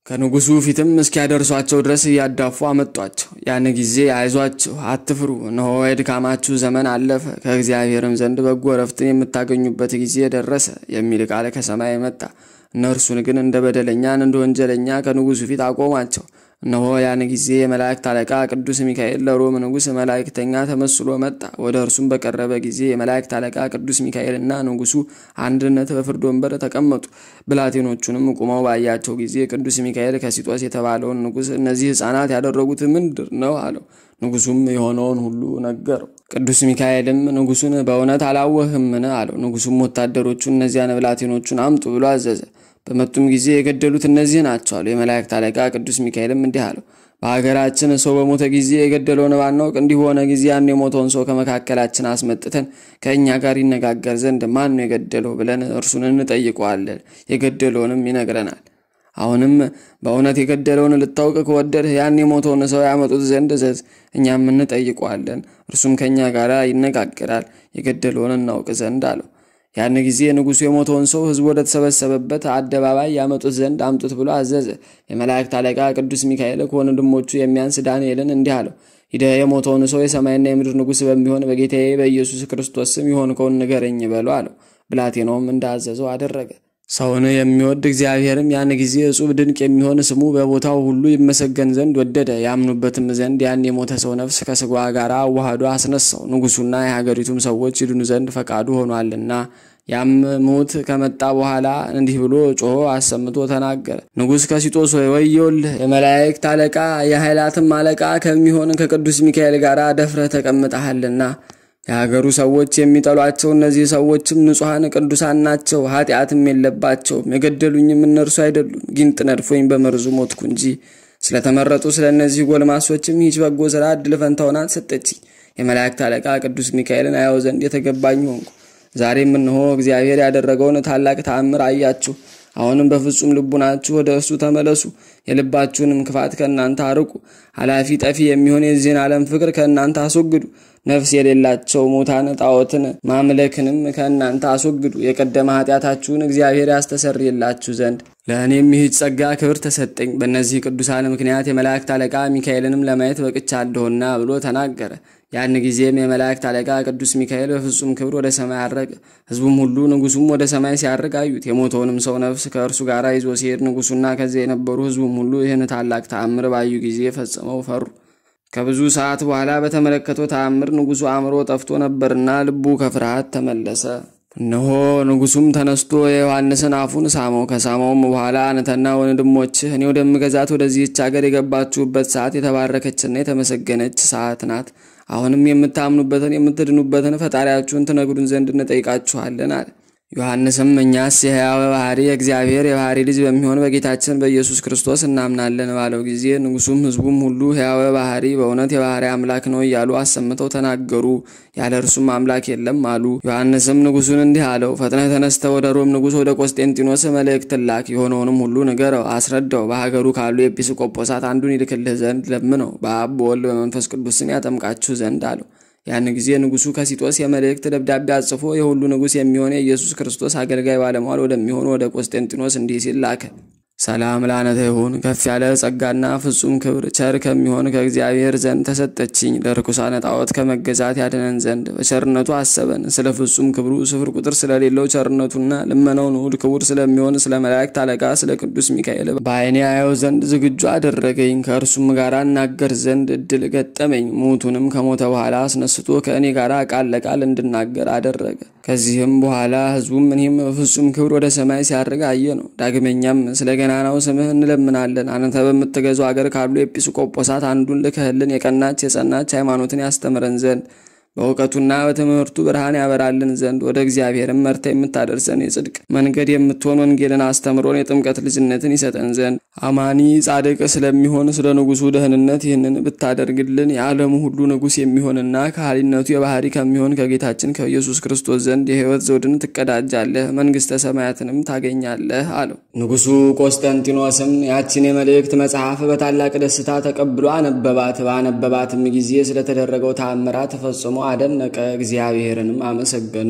ከንጉሱ ፊትም እስኪያደርሷቸው ድረስ እያዳፉ አመጧቸው። ያን ጊዜ አይዟችሁ፣ አትፍሩ፣ እነሆ የድካማችሁ ዘመን አለፈ፣ ከእግዚአብሔርም ዘንድ በጎ ረፍትን የምታገኙበት ጊዜ ደረሰ የሚል ቃል ከሰማይ መጣ። እነርሱን ግን እንደ በደለኛን እንደ ወንጀለኛ ከንጉሱ ፊት አቆማቸው። እነሆ ያን ጊዜ የመላእክት አለቃ ቅዱስ ሚካኤል ለሮም ንጉሥ መላእክተኛ ተመስሎ መጣ። ወደ እርሱም በቀረበ ጊዜ የመላእክት አለቃ ቅዱስ ሚካኤልና ንጉሱ አንድነት በፍርድ ወንበር ተቀመጡ። ብላቴኖቹንም ቁመው ባያቸው ጊዜ ቅዱስ ሚካኤል ከሲጦስ የተባለውን ንጉሥ እነዚህ ሕፃናት ያደረጉት ምንድር ነው አለው። ንጉሱም የሆነውን ሁሉ ነገረው። ቅዱስ ሚካኤልም ንጉሱን በእውነት አላወህምን አለው። ንጉሱም ወታደሮቹ እነዚያን ብላቴኖቹን አምጡ ብሎ አዘዘ። በመጡም ጊዜ የገደሉት እነዚህ ናቸው አሉ። የመላእክት አለቃ ቅዱስ ሚካኤልም እንዲህ አለው፣ በሀገራችን ሰው በሞተ ጊዜ የገደለውን ባናውቅ እንዲህ በሆነ ጊዜ ያን የሞተውን ሰው ከመካከላችን አስመጥተን ከእኛ ጋር ይነጋገር ዘንድ ማን ነው የገደለው ብለን እርሱን እንጠይቀዋለን፣ የገደለውንም ይነግረናል። አሁንም በእውነት የገደለውን ልታውቅ ከወደድህ ያን የሞተውን ሰው ያመጡት ዘንድ እዘዝ፣ እኛም እንጠይቀዋለን፣ እርሱም ከእኛ ጋር ይነጋገራል፣ የገደለውን እናውቅ ዘንድ አለው። ያን ጊዜ ንጉሡ የሞተውን ሰው ሕዝቡ ወደ ተሰበሰበበት አደባባይ ያመጡት ዘንድ አምጡት ብሎ አዘዘ። የመላእክት አለቃ ቅዱስ ሚካኤል ከወንድሞቹ የሚያንስ ዳንኤልን እንዲህ አለው፣ ሂደህ የሞተውን ሰው የሰማይና የምድር ንጉሥ በሚሆን በጌታዬ በኢየሱስ ክርስቶስ ስም የሆንከውን ንገረኝ በለው አለው። ብላቴናውም እንዳዘዘው አደረገ። ሰውን የሚወድ እግዚአብሔርም ያን ጊዜ እጹብ ድንቅ የሚሆን ስሙ በቦታው ሁሉ ይመሰገን ዘንድ ወደደ። ያምኑበትም ዘንድ ያን የሞተ ሰው ነፍስ ከስጋዋ ጋር አዋህዶ አስነሳው። ንጉሡና የሀገሪቱም ሰዎች ይድኑ ዘንድ ፈቃዱ ሆኗልና። ያም ሙት ከመጣ በኋላ እንዲህ ብሎ ጮሆ አሰምቶ ተናገረ። ንጉሥ ከሲጦስ ሆይ ወዮልህ! የመላእክት አለቃ የኃይላትም አለቃ ከሚሆን ከቅዱስ ሚካኤል ጋር ደፍረህ ተቀምጠሃልና የሀገሩ ሰዎች የሚጠሏቸው እነዚህ ሰዎችም ንጹሐን ቅዱሳን ናቸው፣ ኃጢአትም የለባቸውም። የገደሉኝም እነርሱ አይደሉም፣ ጊንጥ ነድፎኝ በመርዙ ሞትኩ እንጂ። ስለተመረጡ ስለ እነዚህ ጎልማሶችም ይህች በጎ ሥራ ዕድል ፈንታውን ሰጠችኝ። የመላእክት አለቃ ቅዱስ ሚካኤልን አየው ዘንድ የተገባኝ ሆንኩ። ዛሬም እንሆ እግዚአብሔር ያደረገውን ታላቅ ተአምር አያችሁ። አሁንም በፍጹም ልቡናችሁ ወደ እርሱ ተመለሱ፣ የልባችሁንም ክፋት ከእናንተ አርቁ። ኃላፊ ጠፊ የሚሆን የዚህን ዓለም ፍቅር ከእናንተ አስወግዱ። ነፍስ የሌላቸው ሙታን ጣዖትን ማምለክንም ከእናንተ አስወግዱ። የቀደመ ኃጢአታችሁን እግዚአብሔር ያስተሰርይላችሁ ዘንድ ለእኔም ይህች ጸጋ ክብር ተሰጠኝ። በእነዚህ ቅዱሳን ምክንያት የመላእክት አለቃ ሚካኤልንም ለማየት በቅቻለሁና ብሎ ተናገረ። ያን ጊዜም የመላእክት አለቃ ቅዱስ ሚካኤል በፍጹም ክብር ወደ ሰማይ አረገ። ሕዝቡም ሁሉ ንጉሱም ወደ ሰማይ ሲያርግ አዩት። የሞተውንም ሰው ነፍስ ከእርሱ ጋር ይዞ ሲሄድ ንጉሱና ከዚያ የነበሩ ሕዝቡም ሁሉ ይህን ታላቅ ተአምር ባዩ ጊዜ ፈጽመው ፈሩ። ከብዙ ሰዓት በኋላ በተመለከተው ተአምር ንጉሱ አእምሮ ጠፍቶ ነበርና ልቡ ከፍርሃት ተመለሰ። እነሆ ንጉሱም ተነስቶ የዮሐንስን አፉን ሳመው። ከሳመውም በኋላ አንተና ወንድሞችህ እኔ ወደምገዛት ወደዚህች ሀገር የገባችሁበት ሰዓት የተባረከችና የተመሰገነች ሰዓት ናት። አሁንም የምታምኑበትን የምትድኑበትን ፈጣሪያችሁን ትነግሩን ዘንድ እንጠይቃችኋለን አለ። ዮሐንስም እኛስ የሕያው ባህሪ የእግዚአብሔር የባህሪ ልጅ በሚሆን በጌታችን በኢየሱስ ክርስቶስ እናምናለን ባለው ጊዜ ንጉሱም ሕዝቡም ሁሉ ሕያው ባህሪ በእውነት የባህሪ አምላክ ነው እያሉ አሰምተው ተናገሩ። ያለ እርሱም አምላክ የለም አሉ። ዮሐንስም ንጉሱን እንዲህ አለው፣ ፈጥነህ ተነስተህ ወደ ሮም ንጉሥ ወደ ቆስጤንጢኖስ መልእክት ላክ። የሆነውንም ሁሉ ንገረው፣ አስረዳው። በሀገሩ ካሉ ኤጲስቆጶሳት አንዱን ይልክልህ ዘንድ ለምነው፣ በአብ በወልድ በመንፈስ ቅዱስ ስም ያጠምቃችሁ ዘንድ አለው። ያን ጊዜ ንጉሱ ከሲጦስ የመልእክት ደብዳቤ አጽፎ የሁሉ ንጉሥ የሚሆነ የኢየሱስ ክርስቶስ አገልጋይ ባለሟል ወደሚሆኑ ወደ ቆስጤንጢኖስ እንዲህ ሲል ላከ። ሰላም ላነተ ይሁን ከፍ ያለ ጸጋና ፍጹም ክብር ቸር ከሚሆን ከእግዚአብሔር ዘንድ ተሰጠችኝ። ለርኩሳነ ጣዖት ከመገዛት ያድነን ዘንድ በቸርነቱ አሰበን። ስለ ፍጹም ክብሩ ስፍር ቁጥር ስለሌለው ቸርነቱና ልመናው ንዑድ ክቡር ስለሚሆን ስለ መላእክት አለቃ ስለ ቅዱስ ሚካኤል በዓይኔ አየው ዘንድ ዝግጁ አደረገኝ። ከእርሱም ጋር እናገር ዘንድ እድል ገጠመኝ። ሙቱንም ከሞተ በኋላ አስነስቶ ከእኔ ጋር ቃል ለቃል እንድናገር አደረገ። ከዚህም በኋላ ሕዝቡም እኔም በፍጹም ክብር ወደ ሰማይ ሲያርግ አየ ነው። ዳግመኛም ስለ ገናናው ስምህ እንለምናለን። አንተ በምትገዛው አገር ካሉ ኤጲስቆጶሳት አንዱን ልከህልን የቀናች የጸናች ሃይማኖትን ያስተምረን ዘንድ በእውቀቱና በትምህርቱ ብርሃን ያበራልን ዘንድ ወደ እግዚአብሔርም መርታ የምታደርሰን የጽድቅ መንገድ የምትሆን ወንጌልን አስተምሮን የጥምቀት ልጅነትን ይሰጠን ዘንድ አማኒ ጻድቅ ስለሚሆን ስለ ንጉሱ ደህንነት ይህንን ብታደርግልን የዓለሙ ሁሉ ንጉሥ የሚሆንና ከሃሊነቱ የባህሪ ከሚሆን ከጌታችን ከኢየሱስ ክርስቶስ ዘንድ የሕይወት ዘውድን ትቀዳጃለህ፣ መንግሥተ ሰማያትንም ታገኛለህ አለው። ንጉሱ ቆስጠንጢኖስም ያችን የመልእክት መጽሐፍ በታላቅ ደስታ ተቀብሎ አነበባት። ባነበባትም ጊዜ ስለተደረገው ተአምራት ተፈጽሞ አደነቀ፣ እግዚአብሔርንም አመሰገነው።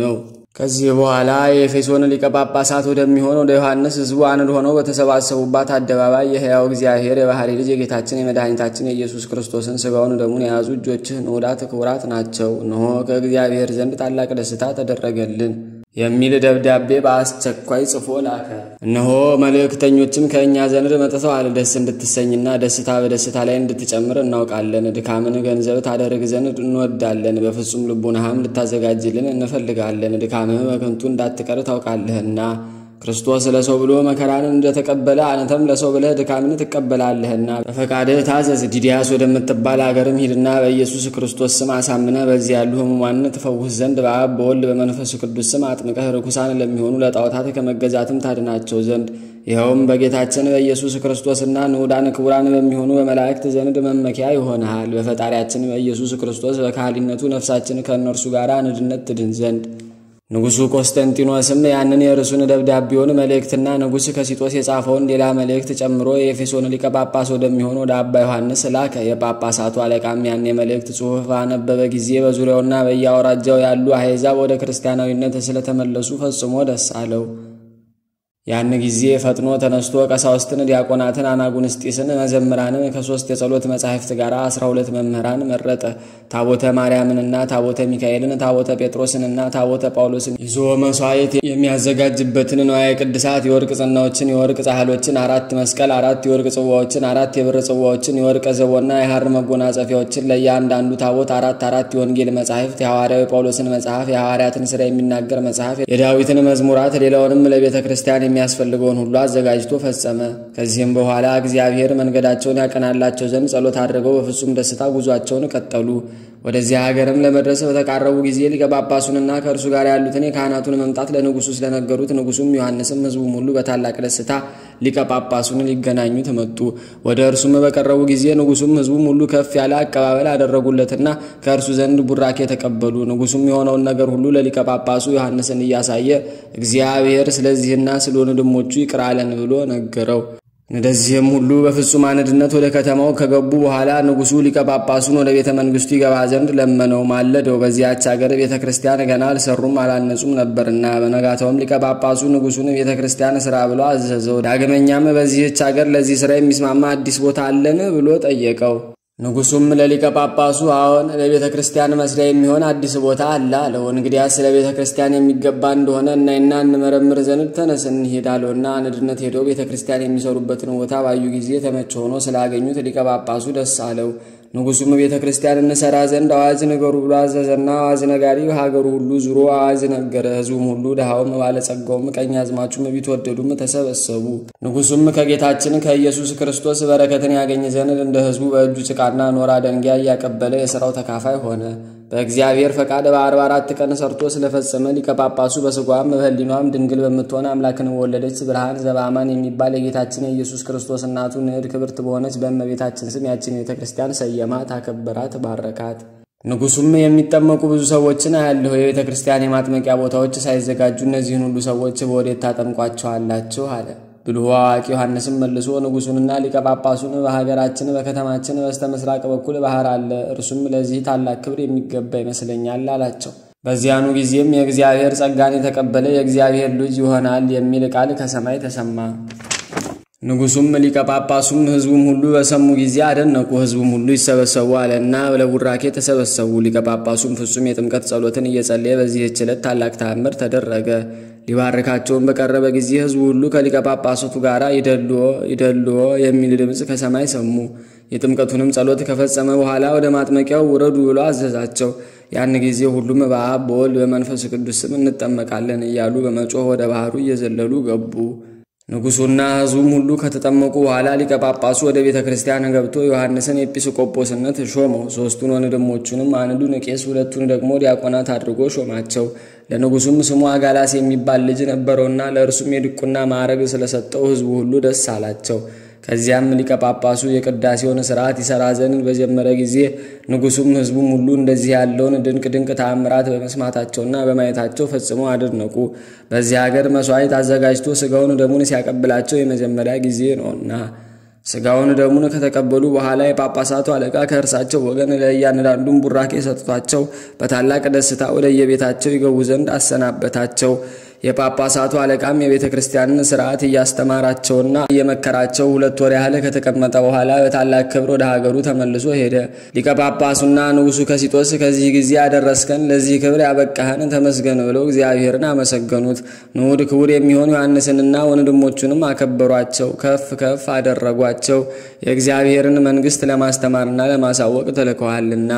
ከዚህ በኋላ የኤፌሶን ሊቀ ጳጳሳት ወደሚሆን ወደ ዮሐንስ ሕዝቡ አንድ ሆነው በተሰባሰቡባት አደባባይ የሕያው እግዚአብሔር የባሕሪ ልጅ የጌታችን የመድኃኒታችን የኢየሱስ ክርስቶስን ሥጋውን ደሙን የያዙ እጆችህ ንዑዳት ክቡራት ናቸው፣ እነሆ ከእግዚአብሔር ዘንድ ታላቅ ደስታ ተደረገልን የሚል ደብዳቤ በአስቸኳይ ጽፎ ላከ። እነሆ መልእክተኞችም ከእኛ ዘንድ መጥተዋል። ደስ እንድትሰኝና ደስታ በደስታ ላይ እንድትጨምር እናውቃለን። ድካምን ገንዘብ ታደርግ ዘንድ እንወዳለን። በፍጹም ልቡናህም ልታዘጋጅልን እንፈልጋለን። ድካምህ በከንቱ እንዳትቀር ታውቃለህና ክርስቶስ ለሰው ብሎ መከራን እንደተቀበለ አንተም ለሰው ብለህ ድካምን ትቀበላለህና በፈቃድህ ታዘዝ። ዲዲያስ ወደምትባል አገርም ሂድና በኢየሱስ ክርስቶስ ስም አሳምነህ በዚህ ያሉ ሕሙማንን ትፈውስ ዘንድ በአብ በወልድ በመንፈስ ቅዱስ ስም አጥምቀህ ርኩሳን ለሚሆኑ ለጣዖታት ከመገዛትም ታድናቸው ዘንድ ይኸውም በጌታችን በኢየሱስ ክርስቶስና ንዑዳን ክቡራን በሚሆኑ በመላእክት ዘንድ መመኪያ ይሆንሃል። በፈጣሪያችን በኢየሱስ ክርስቶስ በካህሊነቱ ነፍሳችን ከእነርሱ ጋር አንድነት ትድን ዘንድ ንጉሡ ቆስጠንጢኖስም ያንን የርሱን ደብዳቤውን መልእክትና ንጉሥ ከሲጦስ የጻፈውን ሌላ መልእክት ጨምሮ የኤፌሶን ሊቀ ጳጳስ ወደሚሆን ወደ አባ ዮሐንስ ላከ። የጳጳሳቱ አለቃም ያን የመልእክት ጽሑፍ ባነበበ ጊዜ በዙሪያውና በየአውራጃው ያሉ አሕዛብ ወደ ክርስቲያናዊነት ስለተመለሱ ፈጽሞ ደስ አለው። ያን ጊዜ ፈጥኖ ተነስቶ ቀሳውስትን፣ ዲያቆናትን፣ አናጉንስጢስን፣ መዘምራንን ከሦስት የጸሎት መጻሕፍት ጋር አስራ ሁለት መምህራን መረጠ። ታቦተ ማርያምንና ታቦተ ሚካኤልን፣ ታቦተ ጴጥሮስንና ታቦተ ጳውሎስን ይዞ መሥዋዕት የሚያዘጋጅበትን ንዋየ ቅድሳት የወርቅ ጽናዎችን፣ የወርቅ ጻሕሎችን፣ አራት መስቀል፣ አራት የወርቅ ጽዋዎችን፣ አራት የብር ጽዋዎችን፣ የወርቅ ዘቦና የሐር መጎናጸፊያዎችን፣ ለእያንዳንዱ ታቦት አራት አራት የወንጌል መጻሕፍት፣ የሐዋርያዊ ጳውሎስን መጽሐፍ፣ የሐዋርያትን ሥራ የሚናገር መጽሐፍ፣ የዳዊትን መዝሙራት፣ ሌላውንም ለቤተ ክርስቲያን የሚያስፈልገውን ሁሉ አዘጋጅቶ ፈጸመ። ከዚህም በኋላ እግዚአብሔር መንገዳቸውን ያቀናላቸው ዘንድ ጸሎት አድርገው በፍጹም ደስታ ጉዟቸውን ቀጠሉ። ወደዚያ ሀገርም ለመድረስ በተቃረቡ ጊዜ ሊቀ ጳጳሱንና ከእርሱ ጋር ያሉትን የካህናቱን መምጣት ለንጉሡ ስለነገሩት ንጉሡም ዮሐንስም ሕዝቡም ሁሉ በታላቅ ደስታ ሊቀ ጳጳሱን ሊገናኙት መጡ። ወደ እርሱም በቀረቡ ጊዜ ንጉሡም ሕዝቡም ሁሉ ከፍ ያለ አቀባበል አደረጉለትና ከእርሱ ዘንድ ቡራኬ ተቀበሉ። ንጉሡም የሆነውን ነገር ሁሉ ለሊቀ ጳጳሱ ዮሐንስን እያሳየ እግዚአብሔር ስለዚህና ስለ ወንድሞቹ ይቅር አለን ብሎ ነገረው። እንደዚህም ሁሉ በፍጹም አንድነት ወደ ከተማው ከገቡ በኋላ ንጉሡ ሊቀ ጳጳሱን ወደ ቤተ መንግስቱ ይገባ ዘንድ ለመነው፣ ማለደው። በዚያች አገር ቤተ ክርስቲያን ገና አልሰሩም አላነጹም ነበርና። በነጋታውም ሊቀ ጳጳሱ ንጉሡን ቤተ ክርስቲያን ስራ ብሎ አዘዘው። ዳግመኛም በዚህች አገር ለዚህ ስራ የሚስማማ አዲስ ቦታ አለን ብሎ ጠየቀው። ንጉሡም ለሊቀ ጳጳሱ አዎን፣ ለቤተ ክርስቲያን መስሪያ የሚሆን አዲስ ቦታ አለ አለው። እንግዲያ ስለ ቤተ ክርስቲያን የሚገባ እንደሆነ እናይና እንመረምር ዘንድ ተነስ እንሂድ አለውና አንድነት ሄደው ቤተ ክርስቲያን የሚሰሩበትን ቦታ ባዩ ጊዜ ተመቸ ሆኖ ስላገኙት ሊቀ ጳጳሱ ደስ አለው። ንጉሡም ቤተ ክርስቲያን እንሰራ ዘንድ አዋጅ ንገሩ ብሎ አዘዘና አዋጅ ነጋሪ ሀገሩ ሁሉ ዙሮ አዋጅ ነገረ። ሕዝቡም ሁሉ ድሃውም፣ ባለጸጋውም፣ ቀኝ አዝማቹም፣ ቢትወደዱም ተሰበሰቡ። ንጉሡም ከጌታችን ከኢየሱስ ክርስቶስ በረከትን ያገኝ ዘንድ እንደ ሕዝቡ በእጁ ጭቃና ኖራ ደንጊያ እያቀበለ የሥራው ተካፋይ ሆነ። በእግዚአብሔር ፈቃድ በአርባ አራት ቀን ሰርቶ ስለፈጸመ ሊቀ ጳጳሱ በሥጋዋም በሕሊኗም ድንግል በምትሆን አምላክን ወለደች ብርሃን ዘበአማን የሚባል የጌታችን የኢየሱስ ክርስቶስ እናቱ ንዕድ ክብርት በሆነች በእመቤታችን ስም ያችን ቤተ ክርስቲያን ሰየማት፣ አከበራት፣ ባረካት። ንጉሡም የሚጠመቁ ብዙ ሰዎችን አያለሁ። የቤተ ክርስቲያን የማጥመቂያ ቦታዎች ሳይዘጋጁ እነዚህን ሁሉ ሰዎች በወዴት ታጠምቋቸዋላችሁ? አለ። ብልሁ አዋቂ ዮሐንስም መልሶ ንጉሡንና ሊቀ ጳጳሱን በሀገራችን በከተማችን በስተ ምስራቅ በኩል ባህር አለ፣ እርሱም ለዚህ ታላቅ ክብር የሚገባ ይመስለኛል አላቸው። በዚያኑ ጊዜም የእግዚአብሔር ጸጋን የተቀበለ የእግዚአብሔር ልጅ ይሆናል የሚል ቃል ከሰማይ ተሰማ። ንጉሡም ሊቀ ጳጳሱም ሕዝቡም ሁሉ በሰሙ ጊዜ አደነቁ። ሕዝቡም ሁሉ ይሰበሰቡ አለና ለቡራኬ ተሰበሰቡ። ሊቀ ጳጳሱም ፍጹም የጥምቀት ጸሎትን እየጸለየ በዚህች ዕለት ታላቅ ተአምር ተደረገ። ሊባርካቸውን በቀረበ ጊዜ ሕዝቡ ሁሉ ከሊቀ ጳጳሳቱ ጋር ይደልዎ ይደልዎ የሚል ድምፅ ከሰማይ ሰሙ። የጥምቀቱንም ጸሎት ከፈጸመ በኋላ ወደ ማጥመቂያው ውረዱ ብሎ አዘዛቸው። ያን ጊዜ ሁሉም በአብ በወልድ በመንፈስ ቅዱስ ስም እንጠመቃለን እያሉ በመጮህ ወደ ባህሩ እየዘለሉ ገቡ። ንጉሡና ሕዝቡም ሁሉ ከተጠመቁ በኋላ ሊቀ ጳጳሱ ወደ ቤተ ክርስቲያን ገብቶ ዮሐንስን ኤጲስቆጶስነት ሾመው። ሦስቱን ወንድሞቹንም አንዱን ቄስ፣ ሁለቱን ደግሞ ዲያቆናት አድርጎ ሾማቸው። ለንጉሡም ስሙ አጋላስ የሚባል ልጅ ነበረውና ለእርሱም የድቁና ማዕረግ ስለሰጠው ሕዝቡ ሁሉ ደስ አላቸው። ከዚያም ሊቀ ጳጳሱ የቅዳሴውን ሥርዓት ይሠራ ዘንድ በጀመረ ጊዜ ንጉሡም ሕዝቡም ሁሉ እንደዚህ ያለውን ድንቅ ድንቅ ተአምራት በመስማታቸውና በማየታቸው ፈጽመው አደነቁ። በዚህ ሀገር መሥዋዕት አዘጋጅቶ ሥጋውን ደሙን ሲያቀብላቸው የመጀመሪያ ጊዜ ነውና። ስጋውን ደሙን ከተቀበሉ በኋላ የጳጳሳቱ አለቃ ከእርሳቸው ወገን ለእያንዳንዱም ቡራኬ ሰጥቷቸው በታላቅ ደስታ ወደ የቤታቸው ይገቡ ዘንድ አሰናበታቸው። የጳጳሳቱ አለቃም የቤተ ክርስቲያንን ስርዓት እያስተማራቸውና እየመከራቸው ሁለት ወር ያህል ከተቀመጠ በኋላ በታላቅ ክብር ወደ ሀገሩ ተመልሶ ሄደ። ሊቀ ጳጳሱና ንጉሡ ከሲጦስ ከዚህ ጊዜ ያደረስከን ለዚህ ክብር ያበቃህን ተመስገን ብለው እግዚአብሔርን አመሰገኑት። ንዑድ ክቡር የሚሆን ዮሐንስንና ወንድሞቹንም አከበሯቸው፣ ከፍ ከፍ አደረጓቸው። የእግዚአብሔርን መንግሥት ለማስተማርና ለማሳወቅ ተልከዋልና።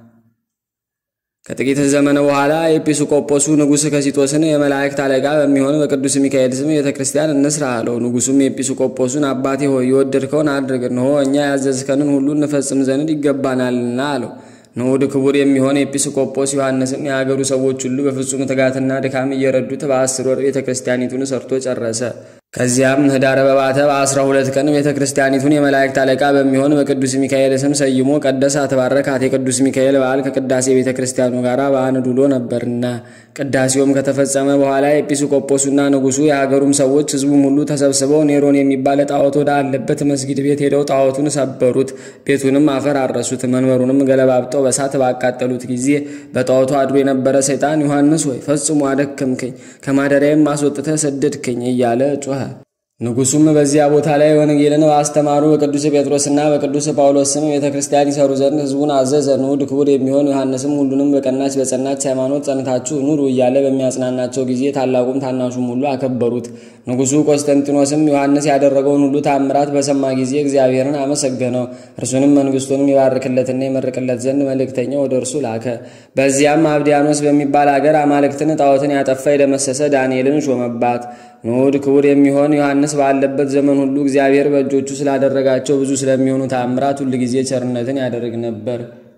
ከጥቂት ዘመን በኋላ ኤጲስቆጶሱ ንጉሥ ከሲጦስን የመላእክት አለቃ በሚሆን በቅዱስ ሚካኤል ስም ቤተ ክርስቲያን እንስራ አለው። ንጉሡም ኤጲስቆጶሱን አባቴ ሆይ የወደድከውን አድርግ፣ እንሆ እኛ ያዘዝከንን ሁሉ እንፈጽም ዘንድ ይገባናልና አለው። ንዑድ ክቡር የሚሆን ኤጲስቆጶስ ዮሐንስም የሀገሩ ሰዎች ሁሉ በፍጹም ትጋትና ድካም እየረዱት በአስር ወር ቤተ ክርስቲያኒቱን ሰርቶ ጨረሰ። ከዚያም ኅዳር በባተ በአስራ ሁለት ቀን ቤተ ክርስቲያኒቱን የመላእክት አለቃ በሚሆን በቅዱስ ሚካኤል ስም ሰይሞ ቀደሳት፣ ባረካት። የቅዱስ ሚካኤል በዓል ከቅዳሴ ቤተ ክርስቲያኑ ጋር በአንድ ውሎ ነበርና። ቅዳሴውም ከተፈጸመ በኋላ ኤጲስቆጶሱና ንጉሡ የሀገሩም ሰዎች ሕዝቡም ሁሉ ተሰብስበው ኔሮን የሚባል ጣዖት ወደ አለበት መስጊድ ቤት ሄደው ጣዖቱን ሰበሩት፣ ቤቱንም አፈራረሱት፣ መንበሩንም ገለባብጠው በሳት ባቃጠሉት ጊዜ በጣዖቱ አድሮ የነበረ ሰይጣን ዮሐንስ ሆይ ፈጽሞ አደከምከኝ፣ ከማደሪያም አስወጥተህ ሰደድከኝ እያለ ጮኸ። ንጉሡም በዚያ ቦታ ላይ ወንጌልን ባስተማሩ በቅዱስ ጴጥሮስና በቅዱስ ጳውሎስ ስም ቤተ ክርስቲያን ይሰሩ ዘንድ ሕዝቡን አዘዘ። ንዑድ ክቡር የሚሆን ዮሐንስም ሁሉንም በቀናች በጸናች ሃይማኖት ጸንታችሁ ኑሩ እያለ በሚያጽናናቸው ጊዜ ታላቁም ታናሹም ሁሉ አከበሩት። ንጉሡ ቆስጠንጢኖስም ዮሐንስ ያደረገውን ሁሉ ታምራት በሰማ ጊዜ እግዚአብሔርን አመሰገነው። እርሱንም መንግሥቱንም ይባርክለትና ይመርቅለት ዘንድ መልእክተኛ ወደ እርሱ ላከ። በዚያም አብዲያኖስ በሚባል አገር አማልክትን ጣዖትን ያጠፋ የደመሰሰ ዳንኤልን ሾመባት። ንዑድ ክቡር የሚሆን ዮሐንስ ባለበት ዘመን ሁሉ እግዚአብሔር በእጆቹ ስላደረጋቸው ብዙ ስለሚሆኑ ተአምራት ሁል ጊዜ ቸርነትን ያደርግ ነበር።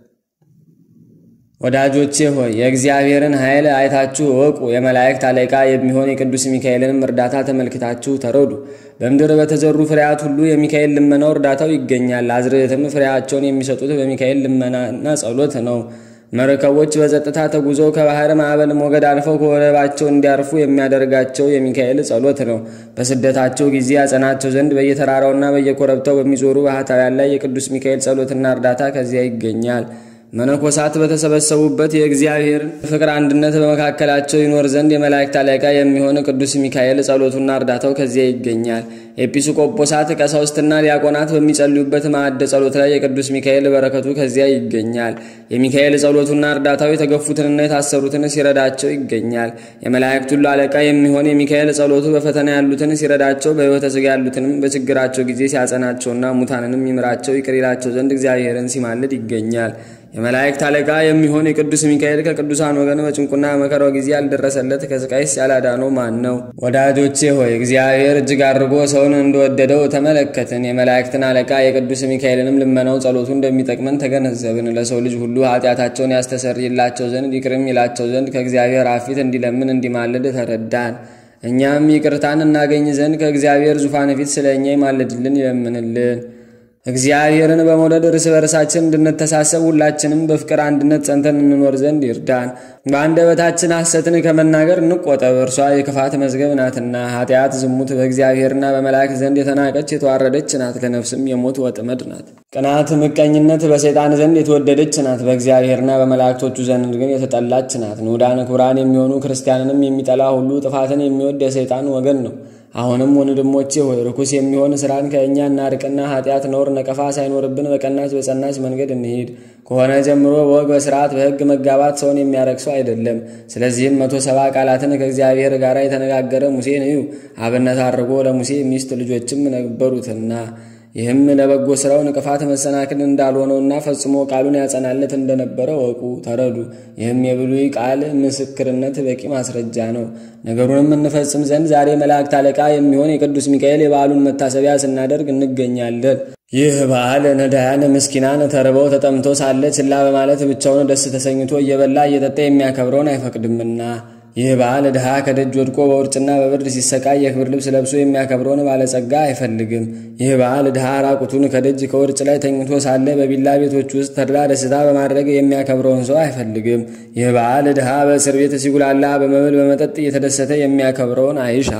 ወዳጆቼ ሆይ የእግዚአብሔርን ኃይል አይታችሁ እወቁ። የመላእክት አለቃ የሚሆን የቅዱስ ሚካኤልንም እርዳታ ተመልክታችሁ ተረዱ። በምድር በተዘሩ ፍሬያት ሁሉ የሚካኤል ልመናው እርዳታው ይገኛል። አዝርዕትም ፍሬያቸውን የሚሰጡት በሚካኤል ልመናና ጸሎት ነው። መርከቦች በጸጥታ ተጉዘው ከባህር ማዕበል ሞገድ አልፈው ከወደባቸው እንዲያርፉ የሚያደርጋቸው የሚካኤል ጸሎት ነው። በስደታቸው ጊዜ ያጸናቸው ዘንድ በየተራራውና በየኮረብታው በሚዞሩ ባህታውያን ላይ የቅዱስ ሚካኤል ጸሎትና እርዳታ ከዚያ ይገኛል። መነኮሳት በተሰበሰቡበት የእግዚአብሔር ፍቅር አንድነት በመካከላቸው ይኖር ዘንድ የመላእክት አለቃ የሚሆን ቅዱስ ሚካኤል ጸሎቱና እርዳታው ከዚያ ይገኛል። ኤጲስቆጶሳት ቀሳውስትና ዲያቆናት በሚጸልዩበት ማዕደ ጸሎት ላይ የቅዱስ ሚካኤል በረከቱ ከዚያ ይገኛል። የሚካኤል ጸሎቱና እርዳታው የተገፉትንና የታሰሩትን ሲረዳቸው ይገኛል። የመላእክት ሁሉ አለቃ የሚሆን የሚካኤል ጸሎቱ በፈተና ያሉትን ሲረዳቸው፣ በሕይወተ ሥጋ ያሉትንም በችግራቸው ጊዜ ሲያጸናቸውና ሙታንንም ይምራቸው ይቅር ይላቸው ዘንድ እግዚአብሔርን ሲማልድ ይገኛል። የመላእክት አለቃ የሚሆን የቅዱስ ሚካኤል ከቅዱሳን ወገን በጭንቁና መከራው ጊዜ ያልደረሰለት ከስቃይስ ያላዳነው ማን ነው? ወዳጆቼ ሆይ እግዚአብሔር እጅግ አድርጎ ሰውን እንደወደደው ተመለከትን። የመላእክትን አለቃ የቅዱስ ሚካኤልንም ልመናው ጸሎቱ እንደሚጠቅመን ተገነዘብን። ለሰው ልጅ ሁሉ ኃጢአታቸውን ያስተሰርይላቸው ዘንድ ይቅርም ይላቸው ዘንድ ከእግዚአብሔር አብ ፊት እንዲለምን እንዲማልድ ተረዳን። እኛም ይቅርታን እናገኝ ዘንድ ከእግዚአብሔር ዙፋን ፊት ስለ እኛ ይማልድልን ይለምንልን። እግዚአብሔርን በመውደድ እርስ በርሳችን እንድንተሳሰብ ሁላችንም በፍቅር አንድነት ጸንተን እንኖር ዘንድ ይርዳን። በአንደበታችን ሐሰትን ከመናገር እንቆጠብ፣ እርሷ የክፋት መዝገብ ናትና። ኃጢአት፣ ዝሙት በእግዚአብሔርና በመላእክት ዘንድ የተናቀች የተዋረደች ናት፣ ለነፍስም የሞት ወጥመድ ናት። ቅናት፣ ምቀኝነት በሰይጣን ዘንድ የተወደደች ናት፣ በእግዚአብሔርና በመላእክቶቹ ዘንድ ግን የተጠላች ናት። ንዑዳን ክቡራን የሚሆኑ ክርስቲያንንም የሚጠላ ሁሉ ጥፋትን የሚወድ የሰይጣን ወገን ነው። አሁንም ወንድሞቼ ሆይ ርኩስ የሚሆን ስራን ከእኛ እናርቅና ኃጢአት፣ ነውር፣ ነቀፋ ሳይኖርብን በቀናች በጸናች መንገድ እንሂድ። ከሆነ ጀምሮ በወግ በስርዓት በሕግ መጋባት ሰውን የሚያረክሰው አይደለም። ስለዚህም መቶ ሰባ ቃላትን ከእግዚአብሔር ጋር የተነጋገረ ሙሴን እዩ። አብነት አድርጎ ለሙሴ ሚስት ልጆችም ነበሩትና ይህም ለበጎ ስራው እንቅፋት መሰናክል እንዳልሆነውና ፈጽሞ ቃሉን ያጸናለት እንደነበረ ወቁ፣ ተረዱ። ይህም የብሉይ ቃል ምስክርነት በቂ ማስረጃ ነው። ነገሩንም እንፈጽም ዘንድ ዛሬ መላእክት አለቃ የሚሆን የቅዱስ ሚካኤል የበዓሉን መታሰቢያ ስናደርግ እንገኛለን። ይህ በዓል ነዳያን ምስኪናን ተርበው ተጠምቶ ሳለ ችላ በማለት ብቻውን ደስ ተሰኝቶ እየበላ እየጠጣ የሚያከብረውን አይፈቅድምና ይህ በዓል ድሃ ከደጅ ወድቆ በውርጭና በብርድ ሲሰቃይ የክብር ልብስ ለብሶ የሚያከብረውን ባለጸጋ አይፈልግም። ይህ በዓል ድሃ ራቁቱን ከደጅ ከውርጭ ላይ ተኝቶ ሳለ በቢላ ቤቶች ውስጥ ተድላ ደስታ በማድረግ የሚያከብረውን ሰው አይፈልግም። ይህ በዓል ድሃ በእስር ቤት ሲጉላላ በመብል በመጠጥ እየተደሰተ የሚያከብረውን አይሻም።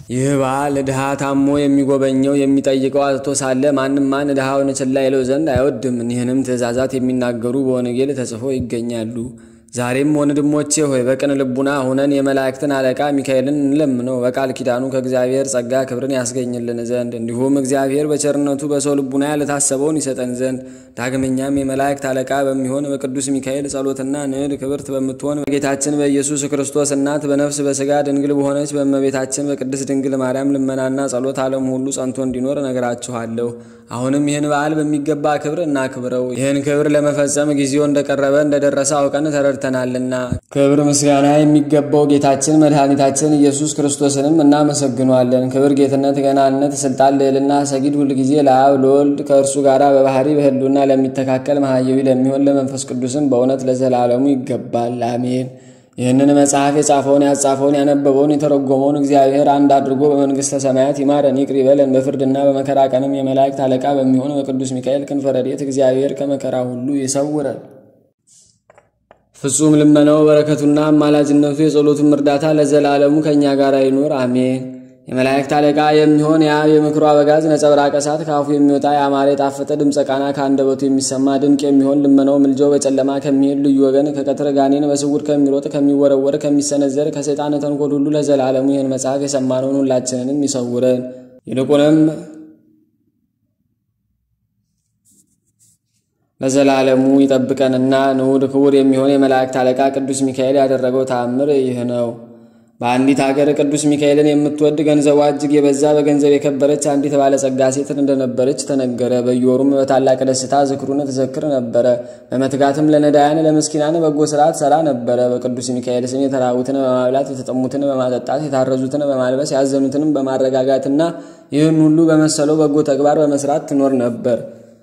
ይህ በዓል ድሃ ታሞ የሚጎበኘው የሚጠይቀው አጥቶ ሳለ ማንም ማን ድሃውን ችላ ይለው ዘንድ አይወድም። ይህንም ትእዛዛት የሚናገሩ በወንጌል ተጽፎ ይገኛሉ። ዛሬም ወንድሞቼ ሆይ በቅን ልቡና ሁነን የመላእክትን አለቃ ሚካኤልን እንለምነው በቃል ኪዳኑ ከእግዚአብሔር ጸጋ ክብርን ያስገኝልን ዘንድ እንዲሁም እግዚአብሔር በቸርነቱ በሰው ልቡና ያልታሰበውን ይሰጠን ዘንድ ዳግመኛም የመላእክት አለቃ በሚሆን በቅዱስ ሚካኤል ጸሎትና ንዕድ ክብርት በምትሆን በጌታችን በኢየሱስ ክርስቶስ እናት በነፍስ በሥጋ ድንግል በሆነች በእመቤታችን በቅድስት ድንግል ማርያም ልመናና ጸሎት ዓለም ሁሉ ጸንቶ እንዲኖር እነግራችኋለሁ። አሁንም ይህን በዓል በሚገባ ክብር እናክብረው። ይህን ክብር ለመፈጸም ጊዜው እንደቀረበ እንደደረሰ አውቀን ተረድተናልና ክብር ምስጋና የሚገባው ጌታችን መድኃኒታችን ኢየሱስ ክርስቶስንም እናመሰግኗለን። ክብር፣ ጌትነት፣ ገናነት፣ ስልጣን፣ ልዕልና፣ ሰጊድ ሁልጊዜ ለአብ ለወልድ ከእርሱ ጋር በባህሪ በህሉና ለሚተካከል መሐየዊ ለሚሆን ለመንፈስ ቅዱስም በእውነት ለዘላለሙ ይገባል፣ አሜን። ይህንን መጽሐፍ የጻፈውን ያጻፈውን ያነበበውን የተረጎመውን እግዚአብሔር አንድ አድርጎ በመንግሥተ ሰማያት ይማረን ይቅር ይበለን። በፍርድና በመከራ ቀንም የመላእክት አለቃ በሚሆን በቅዱስ ሚካኤል ክንፈ ረድኤት እግዚአብሔር ከመከራ ሁሉ ይሰውረን። ፍጹም ልመናው በረከቱና አማላጅነቱ የጸሎቱም እርዳታ ለዘላለሙ ከእኛ ጋር ይኑር አሜን። የመላእክት አለቃ የሚሆን የአብ የምክሩ አበጋዝ ነጸብራቀ እሳት ከአፉ የሚወጣ የአማረ የጣፈጠ ድምፀ ቃና ከአንደበቱ የሚሰማ ድንቅ የሚሆን ልመናው ምልጃው በጨለማ ከሚሄድ ልዩ ወገን ከቀትር ጋኔን በስውር ከሚሮጥ ከሚወረወር ከሚሰነዘር ከሰይጣን ተንኮል ሁሉ ለዘላለሙ ይህን መጽሐፍ የሰማነውን ሁላችንንም ይሰውረን። ይልቁንም ለዘላለሙ ይጠብቀንና ንዑድ ክቡር የሚሆን የመላእክት አለቃ ቅዱስ ሚካኤል ያደረገው ተአምር ይህ ነው። በአንዲት ሀገር ቅዱስ ሚካኤልን የምትወድ ገንዘቧ እጅግ የበዛ በገንዘብ የከበረች አንዲት ባለጸጋ ሴት እንደነበረች ተነገረ። በየወሩም በታላቅ ደስታ ዝክሩን ትዘክር ነበረ። በመትጋትም ለነዳያን ለምስኪናን በጎ ስርዓት ሰራ ነበረ። በቅዱስ ሚካኤል ስም የተራቡትን በማብላት የተጠሙትን በማጠጣት የታረዙትን በማልበስ ያዘኑትንም በማረጋጋትና ይህን ሁሉ በመሰለው በጎ ተግባር በመስራት ትኖር ነበር።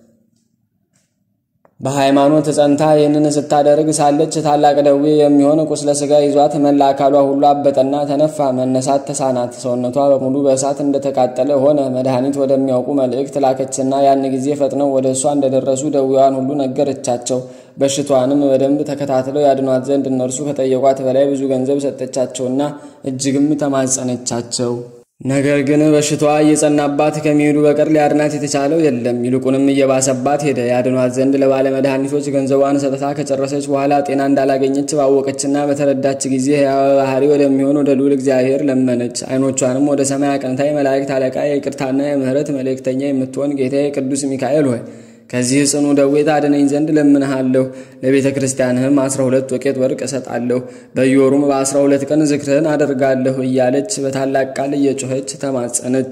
በሃይማኖት ጸንታ ይህንን ስታደርግ ሳለች ታላቅ ደዌ የሚሆን ቁስለ ሥጋ ይዟት መላ አካሏ ሁሉ አበጠና ተነፋ። መነሳት ተሳናት። ሰውነቷ በሙሉ በእሳት እንደተቃጠለ ሆነ። መድኃኒት ወደሚያውቁ መልእክት ላከችና ያን ጊዜ ፈጥነው ወደ እሷ እንደደረሱ ደዌዋን ሁሉ ነገረቻቸው። በሽቷንም በደንብ ተከታትለው ያድኗት ዘንድ እነርሱ ከጠየቋት በላይ ብዙ ገንዘብ ሰጠቻቸውና እጅግም ተማጸነቻቸው። ነገር ግን በሽታዋ እየጸናባት ከሚሄዱ በቀር ሊያድናት የተቻለው የለም። ይልቁንም እየባሰባት ሄደ። ያድኗት ዘንድ ለባለ መድኃኒቶች ገንዘቧን ሰጥታ ከጨረሰች በኋላ ጤና እንዳላገኘች ባወቀችና በተረዳች ጊዜ ሕያው ባህሪ ወደሚሆን ወደ ልዑል እግዚአብሔር ለመነች። ዓይኖቿንም ወደ ሰማይ አቅንታ የመላእክት አለቃ የይቅርታና የምሕረት መልእክተኛ የምትሆን ጌታዬ ቅዱስ ሚካኤል ሆይ ከዚህ ጽኑ ደዌ ታድነኝ ዘንድ ለምንሃለሁ። ለቤተ ክርስቲያንህም አስራ ሁለት ወቄት ወርቅ እሰጣለሁ። በየወሩም በአስራ ሁለት ቀን ዝክርህን አደርጋለሁ እያለች በታላቅ ቃል እየጮኸች ተማጸነች።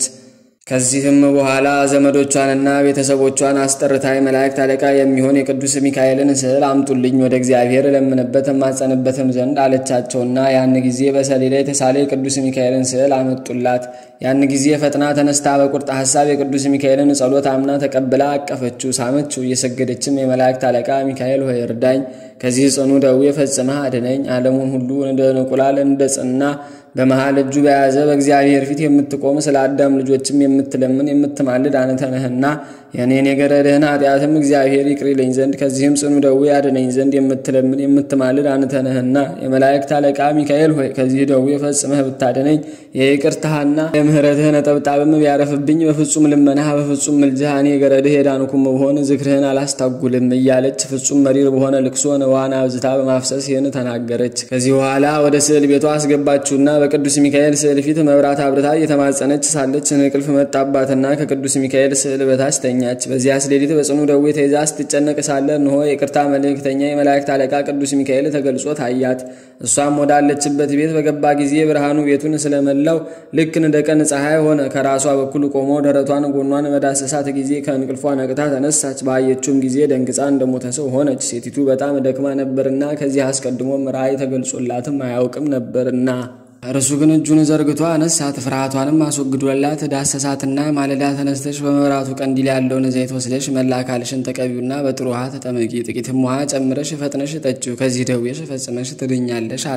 ከዚህም በኋላ ዘመዶቿንና ቤተሰቦቿን አስጠርታ የመላእክት አለቃ የሚሆን የቅዱስ ሚካኤልን ስዕል አምጡልኝ ወደ እግዚአብሔር እለምንበት እማጸንበትም ዘንድ አለቻቸውና ያን ጊዜ በሰሌዳ የተሳለ የቅዱስ ሚካኤልን ስዕል አመጡላት። ያን ጊዜ ፈጥና ተነስታ በቁርጥ ሐሳብ የቅዱስ ሚካኤልን ጸሎት አምና ተቀብላ አቀፈችው፣ ሳመችው። እየሰገደችም የመላእክት አለቃ ሚካኤል ሆይ እርዳኝ፣ ከዚህ ጽኑ ደዌ ፈጽመህ አድነኝ። ዓለሙን ሁሉ እንደ እንቁላል እንደ ጽና በመሃል እጁ በያዘ በእግዚአብሔር ፊት የምትቆም ስለ አዳም ልጆችም የምትለምን የምትማልድ አንተ ነህና የኔን የገረድህን ኃጢአትም እግዚአብሔር ይቅር ይለኝ ዘንድ ከዚህም ጽኑ ደዌ ያድነኝ ዘንድ የምትለምን የምትማልድ አንተ ነህና የመላእክት አለቃ ሚካኤል ሆይ ከዚህ ደዌ ፈጽመህ ብታድነኝ የይቅርታህና የምሕረትህ ነጠብጣብም ቢያረፍብኝ በፍጹም ልመናህ በፍጹም ምልጃህ እኔ ገረድህ የዳንኩም ብሆን ዝክርህን አላስታጉልም እያለች ፍጹም መሪር በሆነ ልቅሶ ንዋን አብዝታ በማፍሰስ ይህን ተናገረች። ከዚህ በኋላ ወደ ስዕል ቤቷ አስገባችሁና በቅዱስ ሚካኤል ስዕል ፊት መብራት አብርታ እየተማጸነች ሳለች እንቅልፍ መጣባትና ከቅዱስ ሚካኤል ስዕል በታች ተኛች። በዚያች ሌሊት በጽኑ ደዌ ተይዛ ስትጨነቅ ሳለ እንሆ የቅርታ መልእክተኛ የመላእክት አለቃ ቅዱስ ሚካኤል ተገልጾ ታያት። እሷም ወዳለችበት ቤት በገባ ጊዜ ብርሃኑ ቤቱን ስለመላው ልክ እንደ ቀን ፀሐይ ሆነ። ከራሷ በኩል ቆሞ ደረቷን ጎኗን በዳሰሳት ጊዜ ከእንቅልፏ ነቅታ ተነሳች። ባየችውም ጊዜ ደንግጻ እንደሞተ ሰው ሆነች። ሴቲቱ በጣም ደክማ ነበርና ከዚህ አስቀድሞም ራእይ ተገልጾላትም አያውቅም ነበርና እርሱ ግን እጁን ዘርግቶ አነሳት፣ ፍርሃቷንም አስወግዶላት ዳሰሳትና ማለዳ ተነስተሽ በመብራቱ ቀንዲል ያለውን ዘይት ወስደሽ መላ አካልሽን ተቀቢውና በጥሩ ውሃ ተጠመቂ፣ ጥቂትም ውሃ ጨምረሽ ፈጥነሽ ጠጪው፣ ከዚህ ደዌሽ ፈጽመሽ ትድኛለሽ አላት።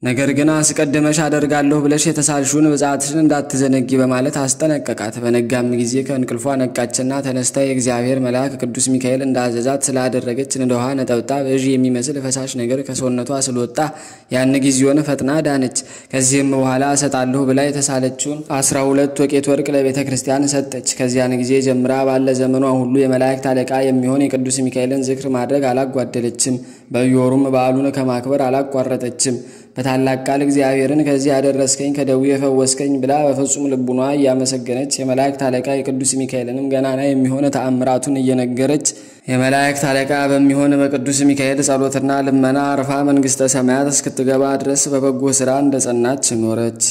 ነገር ግን አስቀድመሽ አደርጋለሁ ብለሽ የተሳልሽውን ብፅዓትሽን እንዳትዘነጊ በማለት አስጠነቀቃት። በነጋም ጊዜ ከእንቅልፏ ነቃችና ተነስታ የእግዚአብሔር መልአክ ቅዱስ ሚካኤል እንዳዘዛት ስላደረገች እንደ ውሃ ነጠብጣብ እዥ የሚመስል ፈሳሽ ነገር ከሰውነቷ ስለወጣ ያን ጊዜውን ፈጥና ዳነች። ከዚህም በኋላ እሰጣለሁ ብላ የተሳለችውን አስራ ሁለት ወቄት ወርቅ ለቤተ ክርስቲያን ሰጠች። ከዚያን ጊዜ ጀምራ ባለ ዘመኗ ሁሉ የመላእክት አለቃ የሚሆን የቅዱስ ሚካኤልን ዝክር ማድረግ አላጓደለችም። በየወሩም በዓሉን ከማክበር አላቋረጠችም። በታላቅ ቃል እግዚአብሔርን ከዚህ ያደረስከኝ ከደዌ የፈወስከኝ ብላ በፍጹም ልቡኗ እያመሰገነች የመላእክት አለቃ የቅዱስ ሚካኤልንም ገናና የሚሆን ተአምራቱን እየነገረች የመላእክት አለቃ በሚሆን በቅዱስ ሚካኤል ጸሎትና ልመና አርፋ መንግሥተ ሰማያት እስክትገባ ድረስ በበጎ ሥራ እንደጸናች ኖረች።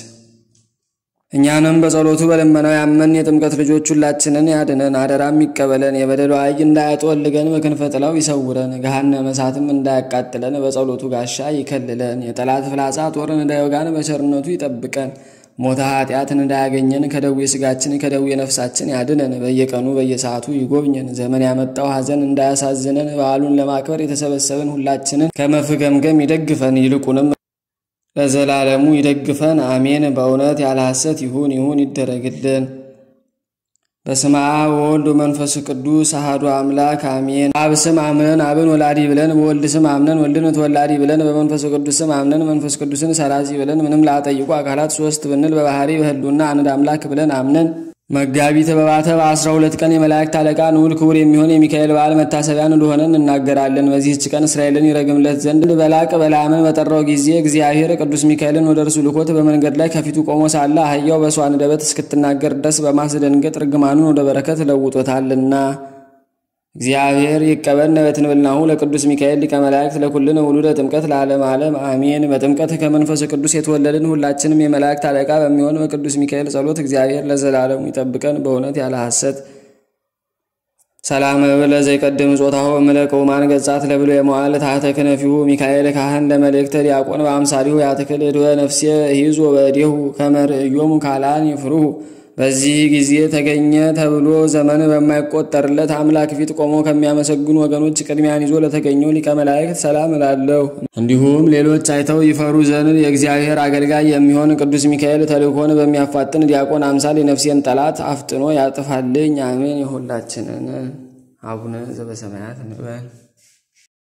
እኛንም በጸሎቱ በልመናው ያመን የጥምቀት ልጆች ሁላችንን ያድነን፣ አደራም ይቀበለን። የበደሉ አይ እንዳያጠወልገን በክንፈ ጥላው ይሰውረን፣ ገሃነመ እሳትም እንዳያቃጥለን በጸሎቱ ጋሻ ይከልለን። የጠላት ፍላጻ ጦርን እንዳይወጋን በቸርነቱ ይጠብቀን። ሞተ ኃጢአትን እንዳያገኘን ከደዌ ሥጋችን ከደዌ ነፍሳችን ያድነን። በየቀኑ በየሰዓቱ ይጎብኘን። ዘመን ያመጣው ሐዘን እንዳያሳዝነን በዓሉን ለማክበር የተሰበሰብን ሁላችንን ከመፍገምገም ይደግፈን ይልቁንም ለዘላለሙ ይደግፈን። አሜን። በእውነት ያለ ሐሰት ይሁን ይሁን ይደረግልን። በስመ አብ ወወልድ ወመንፈስ ቅዱስ አሐዱ አምላክ አሜን። አብ ስም አምነን አብን ወላዲ ብለን፣ በወልድ ስም አምነን ወልድን ተወላዲ ብለን፣ በመንፈስ ቅዱስ ስም አምነን መንፈስ ቅዱስን ሰራጺ ብለን፣ ምንም ላጠይቁ አካላት ሶስት ብንል በባህሪ በህልውና አንድ አምላክ ብለን አምነን መጋቢት በባተ በአስራ ሁለት ቀን የመላእክት አለቃ ንዑል ክቡር የሚሆን የሚካኤል በዓል መታሰቢያን እንደሆነ እናገራለን። በዚህች ቀን እስራኤልን ይረግምለት ዘንድ በላቅ በለዓምን በጠራው ጊዜ እግዚአብሔር ቅዱስ ሚካኤልን ወደ እርሱ ልኮት በመንገድ ላይ ከፊቱ ቆሞ ሳለ አህያው በእሷ አንደበት እስክትናገር ድረስ በማስደንገጥ ርግማኑን ወደ በረከት ለውጦታልና። እግዚአብሔር ይቀበልነ በትንብልናሁ ለቅዱስ ሚካኤል ሊቀ መላእክት ለኩልነ ውሉደ ጥምቀት ለዓለም ዓለም አሜን። በጥምቀት ከመንፈስ ቅዱስ የተወለድን ሁላችንም የመላእክት አለቃ በሚሆን በቅዱስ ሚካኤል ጸሎት እግዚአብሔር ለዘላለሙ ይጠብቀን በእውነት ያለ ሐሰት። ሰላም እብል ዘይቀድም ጾታሁ እምለቀ ውማን ገጻት ለብሎ የመዋል ታሕተ ክነፊሁ ሚካኤል ካህን ለመልእክተ ዲያቆን በአምሳሊሁ ያትክል እድወ ነፍሴ ይዞ በእዴሁ ከመርእዮሙ ካላን ይፍሩሁ በዚህ ጊዜ ተገኘ ተብሎ ዘመን በማይቆጠርለት አምላክ ፊት ቆሞ ከሚያመሰግኑ ወገኖች ቅድሚያን ይዞ ለተገኘው ሊቀ መላእክት ሰላም እላለሁ። እንዲሁም ሌሎች አይተው ይፈሩ ዘንድ የእግዚአብሔር አገልጋይ የሚሆን ቅዱስ ሚካኤል ተልእኮን በሚያፋጥን ዲያቆን አምሳል የነፍሴን ጠላት አፍጥኖ ያጥፋልኝ። አሜን። የሁላችንን አቡነ ዘበሰማያት እንበል።